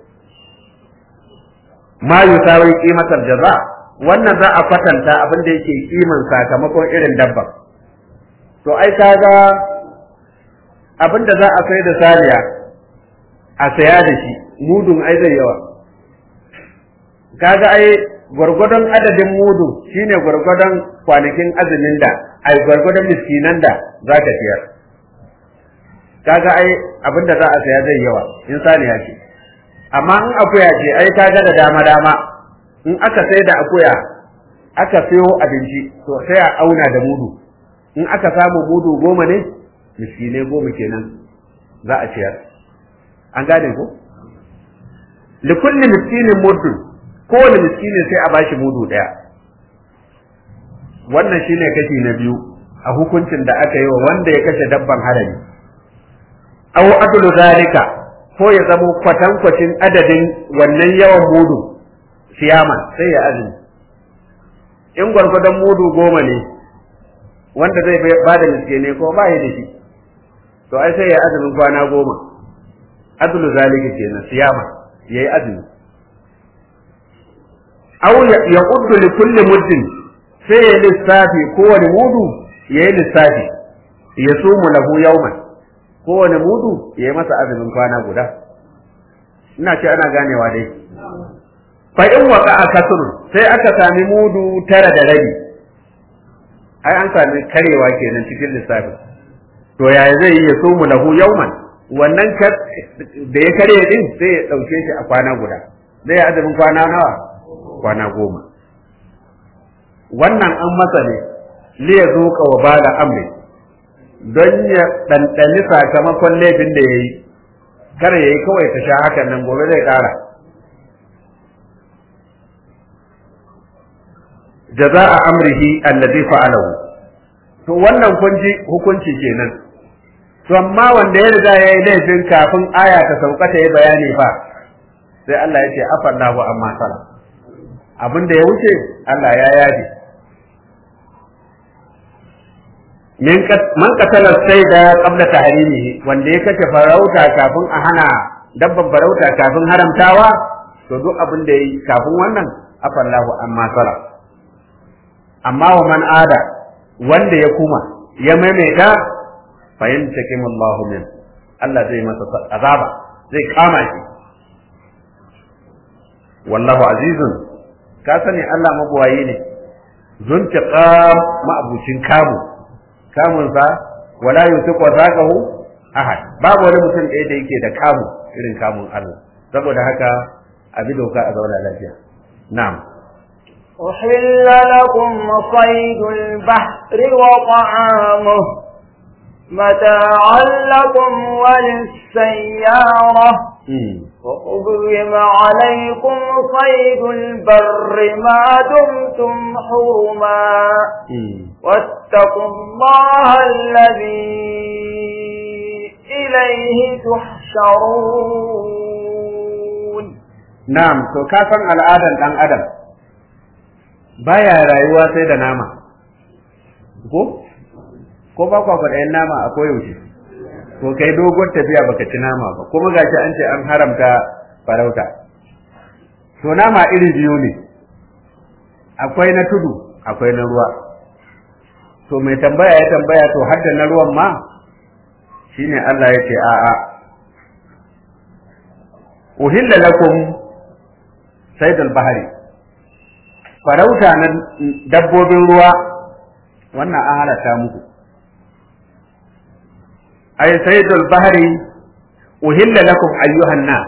ma yusawi qimatal jaza wannan za a kwatanta abin da yake kiman sakamakon irin dabba to ai kaga abin da za a sai da saniya a saya da shi mudun ai zai yawa kaga ai gwargwadon adadin mudu shine gwargwadon kwanakin azumin da ai gwargwadon miskinan da za ka siyar kaga ai abin da za a saya zai yawa in saniya ce amma in akuya ce ai kaga da dama dama in aka sai da akuya aka sayo abinci to sai a auna da mudu in aka samu mudu goma ne miskinai goma kenan za a ciyar an gane ko likulli miskinin muddun kowane miskinin sai a bashi mudu daya wannan shine kashi na biyu a hukuncin da aka yi wa wanda ya kashe dabban harami aw adlu zalika ko ya zamo kwatankwacin adadin wannan yawan mudu siyama sai ya azumi in gwargwadon mudu goma ne wanda zai ba da miskinai ko ba ya da shi to ai sai ya azumin kwana goma adlu zalika kenan siyama yayi azumi aw ya uddu li kulli muddin sai ya lissafi kowane mudu yayi lissafi ya sumu lahu yawman kowane mudu yayi masa azumin kwana guda ina ce ana ganewa dai fa in waka kasr sai aka sami mudu tara da rabi ai an sami karewa kenan cikin lissafi to yaya zai yi ya sumu lahu yawman wannan da ya karye din sai ya ɗauke shi a kwana guda zai yi azumin kwana nawa kwana goma wannan an masa ne li ya zuƙa wa bala amri don ya ɗanɗani sakamakon laifin da ya yi kar ya yi kawai ta sha hakan nan gobe zai ƙara jaza'a amrihi allazi fa'alahu to wannan kun ji hukunci kenan to amma wanda ya riga ya yi laifin kafin aya ta sauka ta yi bayani fa sai Allah ya ce afallahu amma sala abin da ya wuce Allah ya yafe man qatala sayda qabla tahrimihi wanda ya kace farauta kafin a hana dabban farauta kafin haramtawa to duk abin da yi kafin wannan afallahu amma sala amma wa man ada wanda ya kuma ya maimaita fayintakim Allahu min Allah zai masa azaba zai kama shi wallahu azizun ka sani Allah mabuwayi ne zuntiqam ma'abucin kamu kamun sa wala yusiqu zaqahu ahad babu wani mutum ɗaya da yake da kamu irin kamun Allah saboda haka abi doka a zauna lafiya na'am أحل لكم صيد البحر وطعامه متاعا لكم وللسيارة وحرم عليكم صيد البر ما دمتم حرما واتقوا الله الذي إليه تحشرون نعم تو كافن الآدم دان آدم baya rayuwa sai da nama ko ko ba kwa faɗayin nama a koyaushe to kai dogon tafiya baka ci nama ba kuma gashi an ce an haramta farauta to nama iri biyu ne akwai na tudu akwai na ruwa to mai tambaya ya tambaya to har da na ruwan ma shine Allah ya ce a'a uhilla lakum saydul bahari farauta na dabbobin ruwa wannan an halatta muku ay saydul bahri uhilla lakum ayyuhan nas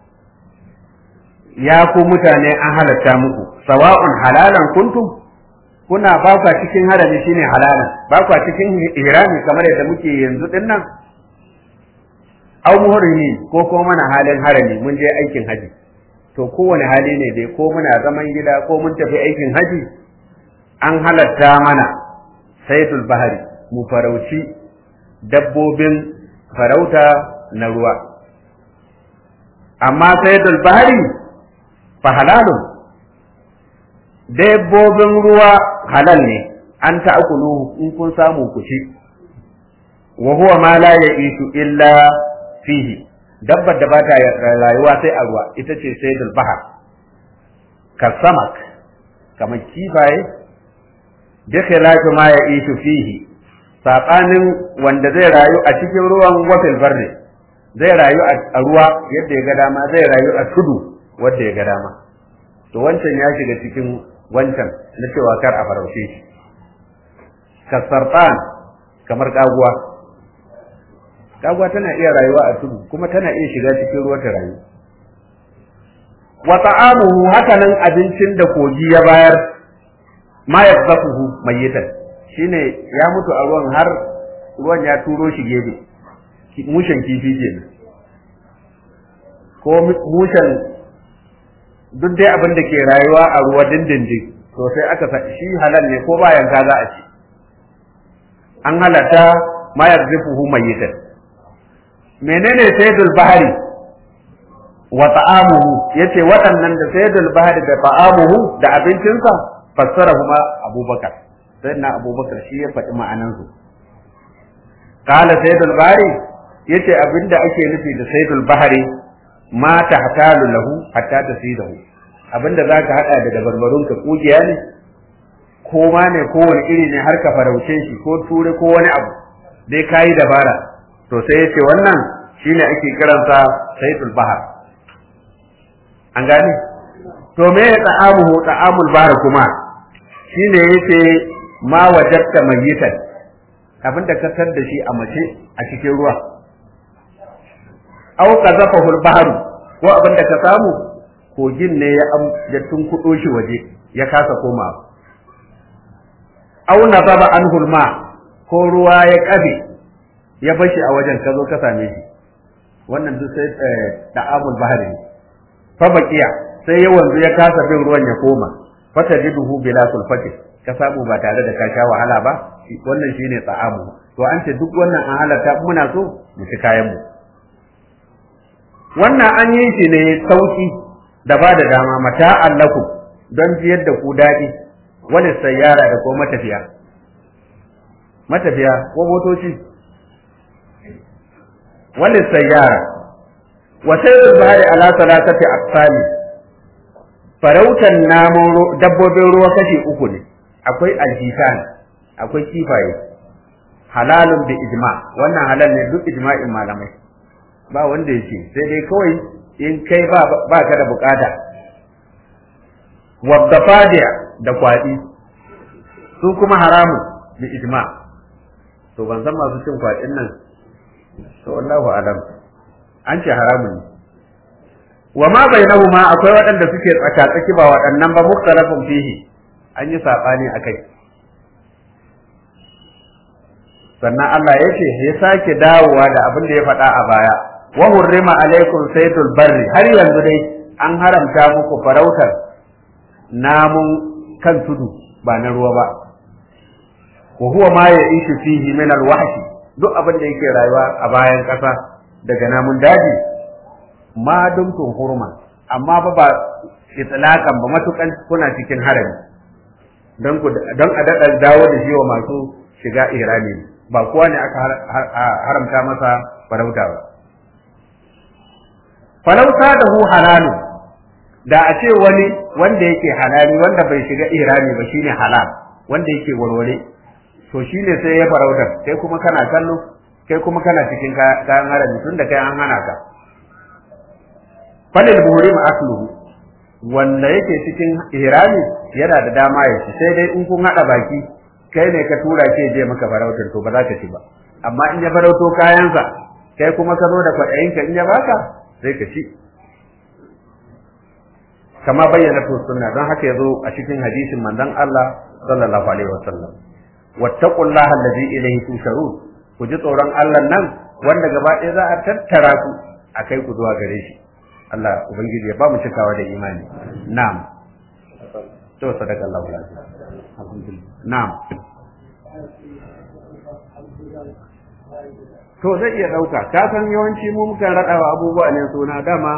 ya ku mutane an halatta muku sawa'un halalan kuntum kuna ba ku cikin harami shine halalan ba ku cikin ihrami kamar yadda muke yanzu din nan aw muhrimi ko ko mana halin harami mun je aikin haji to kowane hali ne dai ko muna zaman gida ko mun tafi aikin haji an halatta mana saydul bahri mu farauci dabbobin farauta na ruwa amma saydul bahri fa halalun dabbobin ruwa halal ne an ta'kulu in kun samu ku ci wa huwa ma la ya'ishu illa fihi dabbar da ba ta rayuwa sai a ruwa ita ce saydul bahar kasamak kamar kifaye bi khilafi ma ya'ishu fihi sabanin wanda zai rayu a cikin ruwan wafil barri zai rayu a ruwa yadda ya ga dama zai rayu a tudu wanda ya ga dama to wancan ya shiga cikin wancan na cewa kar a farauce shi kasartan kamar kaguwa kaguwa tana iya rayuwa a tudu kuma tana iya shiga cikin ruwa ta rayu wa ta'amuhu hakanan abincin da kogi ya bayar ma yazzafuhu mayyitan shine ya mutu a ruwan har ruwan ya turo shi gefe mushen kifi kenan ko mushen duk dai abin da ke rayuwa a ruwa dindindin to sai aka sa shi halal ne ko bayan ka za a ci an halatta ma yarzifuhu mayyitan menene sayyidul bahari wa ta'amuhu yace waɗannan da sayyidul bahari da ta'amuhu da abincinsa fassarahuma abubakar sayyidina abubakar shi ya faɗi ma'anansu qala sayyidul bahari yace abinda ake nufi da sayyidul bahari ma tahtalu lahu hatta tasidahu abinda zaka hada da dabarbarun ka kugiya ne ko ma ne ko wani iri ne har ka farauce shi ko ture ko wani abu dai kayi dabara to sai yace wannan shine ake kiransa sayyidul bahar an gane to me ya ta'amuhu ta'amul bahar kuma shine yace ma wajadta mayyitan abinda ka tar da shi a mace a cikin ruwa aw qazafahu al-bahru ko abinda ka samu kogin ne ya ya tunkudo shi waje ya kasa koma aw nazaba anhu al-ma ko ruwa ya kabe ya bashi a wajen ka zo ka same shi wannan duk sai da'amul bahri fa baqiya sai ya wanzu ya kasa bin ruwan ya koma fatajiduhu bila sulfati ka samu ba tare da ka sha wahala ba wannan shine ta'amu to an ce duk wannan an halatta muna so mu ci kayan mu wannan an yi shi ne sauki da ba da dama mata allaku don jiyar da ku daɗi wani sayyara da ko matafiya matafiya ko motoci wani sayyara wa sayyidul bahari ala salatati aqsami farautan namun dabbobin ruwa kashi uku ne akwai alhisan akwai kifaye halalun bi ijma wannan halal ne duk ijma'in malamai ba wanda yake sai dai kawai in kai ba ba ka da bukata wadda fadiya da kwadi su kuma haramun bi ijma to ban san masu cin kwadin nan to wallahu alam an ce haramun ne wa ma bainahuma akwai waɗanda suke tsaka tsaki ba waɗannan ba muktalafin fihi an yi sabani akai sannan Allah ya ce ya sake dawowa da abin da ya faɗa a baya wa hurrima alaikum saydul barri har yanzu dai an haramta muku farautar namun kan tudu ba na ruwa ba wa huwa ma ya'ishu fihi min alwahshi duk abin da yake rayuwa a bayan ƙasa daga namun daji ma dumtum hurma amma ba ba itlaqan ba matukan kuna cikin harami don ku don a daɗa dawo da shi wa masu shiga irani ba kowa ne aka haramta masa farauta ba farauta da hu halalu da a ce wani wanda yake halali wanda bai shiga irani ba shine halal wanda yake warware to shine sai ya farautar kai kuma kana kallo kai kuma kana cikin kayan harami tunda kai an hana ka falil buhurim asluhu wanda yake cikin ihrami yana da dama ya ci sai dai in kun hada baki kai ne ka tura ke je maka farautar to ba za ka ci ba amma in ya farauto kayansa kai kuma ka zo da kwaɗayinka in ya baka sai ka ci kama bayyana to sunna don haka yazo a cikin hadisin manzon Allah sallallahu alaihi wasallam wattaqullaha allazi ilayhi tusharun ku ji tsoron Allah nan wanda gaba ɗaya za a tattara ku a kai ku zuwa gare shi Allah ubangiji ya ba mu cikawa da imani na'am to sadaka Allah alhamdulillah na'am to zai iya ɗauka ka san yawanci mu mukan raɗawa abubuwa ne suna dama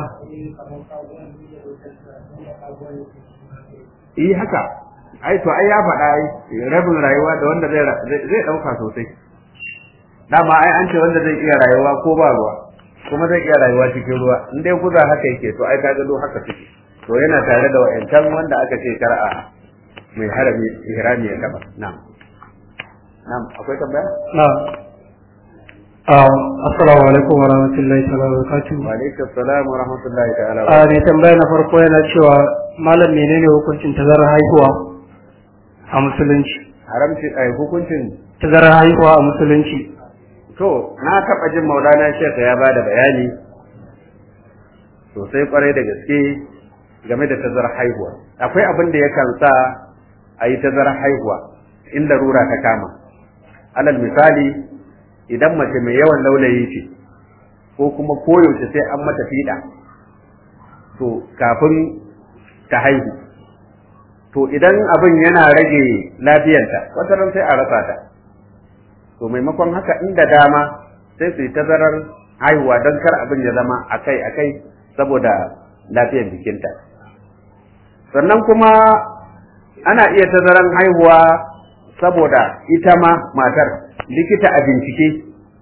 yi haka ai to ai ya faɗa ai rabin rayuwa da wanda zai zai ɗauka sosai dama ai an ce wanda zai iya rayuwa ko ba ruwa kuma zai iya rayuwa cikin ruwa in dai guza haka yake to ai ka gado haka suke to yana tare da wa'ancan wanda aka ce kar'a mai harami ihrami ya taba na'am na'am akwai tambaya na'am assalamu alaikum wa rahmatullahi ta'ala wa barakatuh wa alaikum assalam wa rahmatullahi ta'ala wa a mai tambaya na farko yana cewa malam menene hukuncin tazarar haihuwa a musulunci haramci ai hukuncin tazarar haihuwa a musulunci to na taɓa jin maulana shekha ya bada bayani sosai kwarai da gaske game da tazarar haihuwa akwai abin da yakan sa a yi tazarar haihuwa in larura ta kama alal misali idan mace mai yawan laulayi ce ko kuma koyaushe sai an mata fiɗa to kafin ta haihu to idan abin yana rage lafiyarta wata ran sai a rasa ta to maimakon haka inda dama sai su yi tazarar haihuwa don kar abin ya zama akai akai saboda lafiyar jikinta sannan kuma ana iya tazarar haihuwa saboda ita ma matar likita a bincike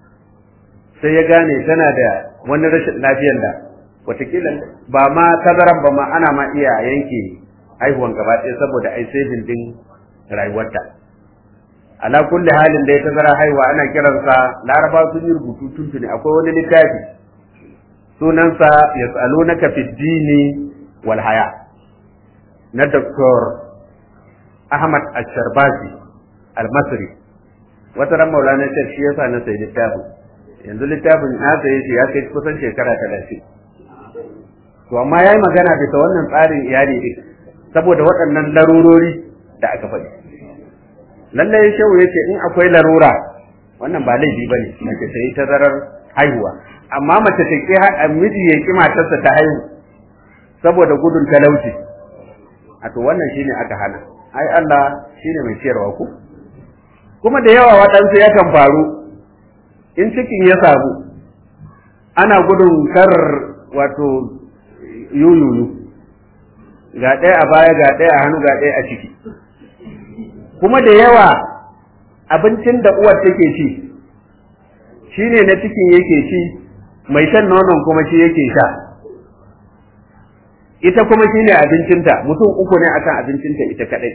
sai ya gane tana da wani rashin lafiyar da watakila ba ma tazaran ba ma ana ma iya yanke haihuwan gaba ɗaya saboda ai saving din rayuwarta ala kulli halin da ya tazara haihuwa ana kiransa laraba sun yi rubutu tuntuni akwai wani littafi sunansa yas'alunaka fid dini wal haya na Dr. Ahmad Ash-Sharbasi Al-Masri wata ran Maulana Sheikh shi yasa na sayi littafin yanzu littafin na saye shi ya kai kusan shekara 30 to amma yayi magana bisa wannan tsarin iyali din saboda waɗannan larurori da aka faɗi lallai shehu yace in akwai larura wannan ba laifi bane mace ta yi tazarar haihuwa amma mace ta ki miji ya ki matarsa ta haihu saboda gudun talauci a to wannan shine aka hana ai Allah shine mai ciyarwa ku kuma da yawa waɗansu yakan faru in cikin ya samu ana gudun kar wato yuyuyu ga ɗaya a baya ga ɗaya a hannu ga ɗaya a ciki kuma da yawa abincin da uwar take ci shine na cikin yake ci mai shan nonon kuma shi yake sha ita kuma shine abincinta mutum uku ne akan abincinta ita kadai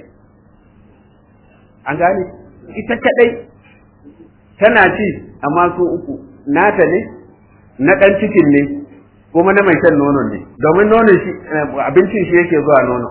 an gane ita kadai tana ci amma su uku nata ne na dan cikin ne kuma na mai shan nonon ne domin nonon shi abincin shi yake zuwa nono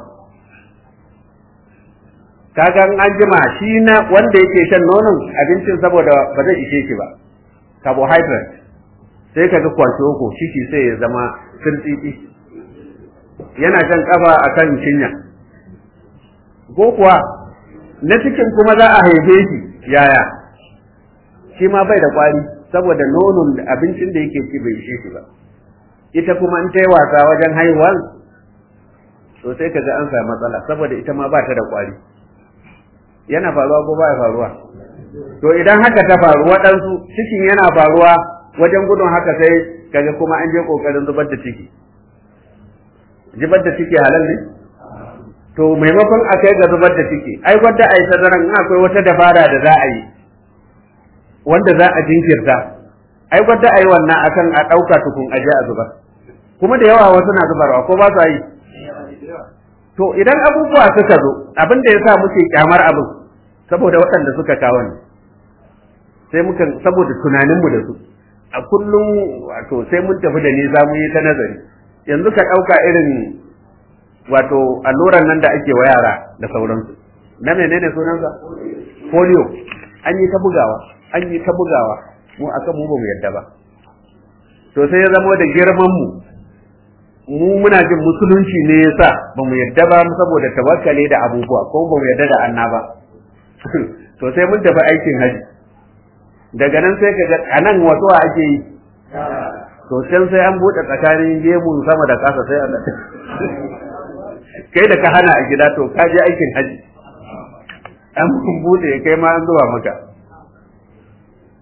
kaga an jima shi na wanda yake shan nonon abincin saboda ba zai ishe shi ba carbohydrate sai kaga kwantoko ciki sai ya zama sirtsitsi yana shan kafa akan cinya ko kuwa na cikin kuma za a haife shi yaya shi ma bai da kwari saboda nonon abincin da yake ci bai ishe shi ba ita kuma in ta yi wasa wajen haihuwan to sai kaga an samu matsala saboda ita ma ba ta da kwari yana faruwa ko ba ya faruwa to idan haka ta faru waɗansu cikin yana faruwa wajen gudun haka sai kaga kuma an je kokarin zubar da ciki zubar da ciki halal ne to maimakon a kai ga zubar da ciki ai wadda a yi tazaran in akwai wata dabara da za a yi wanda za a jinkirta ai wadda a yi wannan akan a ɗauka tukun a je a zubar kuma da yawa wasu na zubarwa ko ba su yi to idan abubuwa suka zo abin da ya sa muke kyamar abin saboda waɗanda suka kawo ne sai muka saboda tunaninmu da su a kullum wato sai mun tafi da ni za mu yi ta nazari yanzu ka ɗauka irin wato alluran nan da ake wa yara da sauransu na menene sunansa polio an yi ta bugawa an yi ta bugawa mu akan mu ba mu yadda ba to sai ya zama da girman mu mu muna jin musulunci ne yasa ba mu yadda ba saboda tawakkale da abubuwa ko ba mu yadda da annaba to sai mun tafi aikin haji daga nan sai ka ga anan wato ake yi to can sai an bude tsakanin gemun sama da kasa sai Allah kai da ka hana a gida to ka je aikin haji an bude kai ma an zuwa maka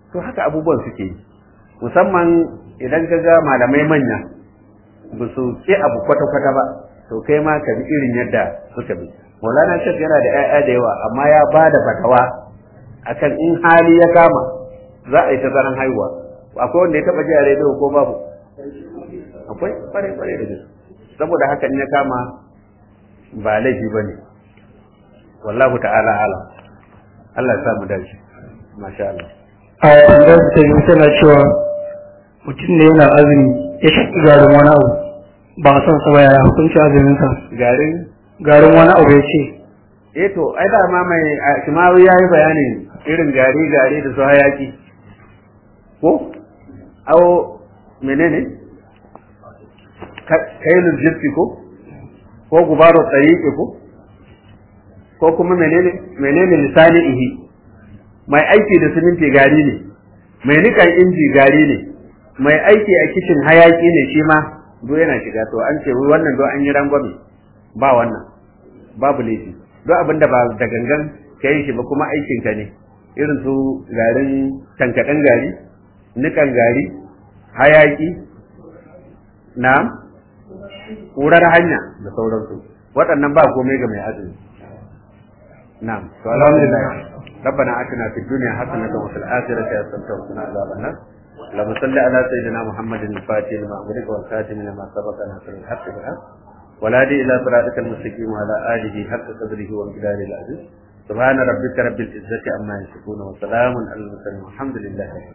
to haka abubuwan suke yi musamman idan ka ga malamai manya ba su ke abu kwata-kwata ba to kai ma ka bi irin yadda suka bi maulana shek yana da 'ya'ya da yawa amma ya ba da fatawa akan in hali ya kama za a yi tazaran haihuwa akwai wanda ya taba ji a rediyo ko babu akwai kware kware da gaske saboda haka in ya kama ba laifi ba ne wallahu ta'ala alam Allah ya sa mu dace masha Allah a tambayar ta yi tana cewa mutum ne yana azumi ya shaƙi garin wani abu ba a son sa ba yaya hukunci azuminsa garin garin wani abu ya ce eh to ai da ma mai shimawi yayi bayanin irin gari gari da su hayaki ko awo menene kailul jirfi ko ko gubaro tsariƙe ko ko kuma menene menene lisani ihi mai aiki da siminti gari ne mai nikan inji gari ne mai aiki a kicin hayaki ne shi ma do yana shiga to an ce wannan do an yi rangwame ba wannan babu laifi do abinda ba da gangan ka yi shi ba kuma aikin ka ne irin su garin tankaɗen gari nikan gari hayaki na ƙurar hanya da sauransu waɗannan ba komai ga mai azumi na'am to alhamdulillah ربنا آتنا في الدنيا حسنة وفي الآخرة حسنة وقنا عذاب النار اللهم صل على سيدنا محمد الفاتح لما أغلق والخاتم لما سبق ناصر الحق بالحق والهادي إلى صراطك المستقيم وعلى آله حق قدره وامتداد العزيز سبحان ربك رب العزة عما يصفون وسلام على المرسلين والحمد لله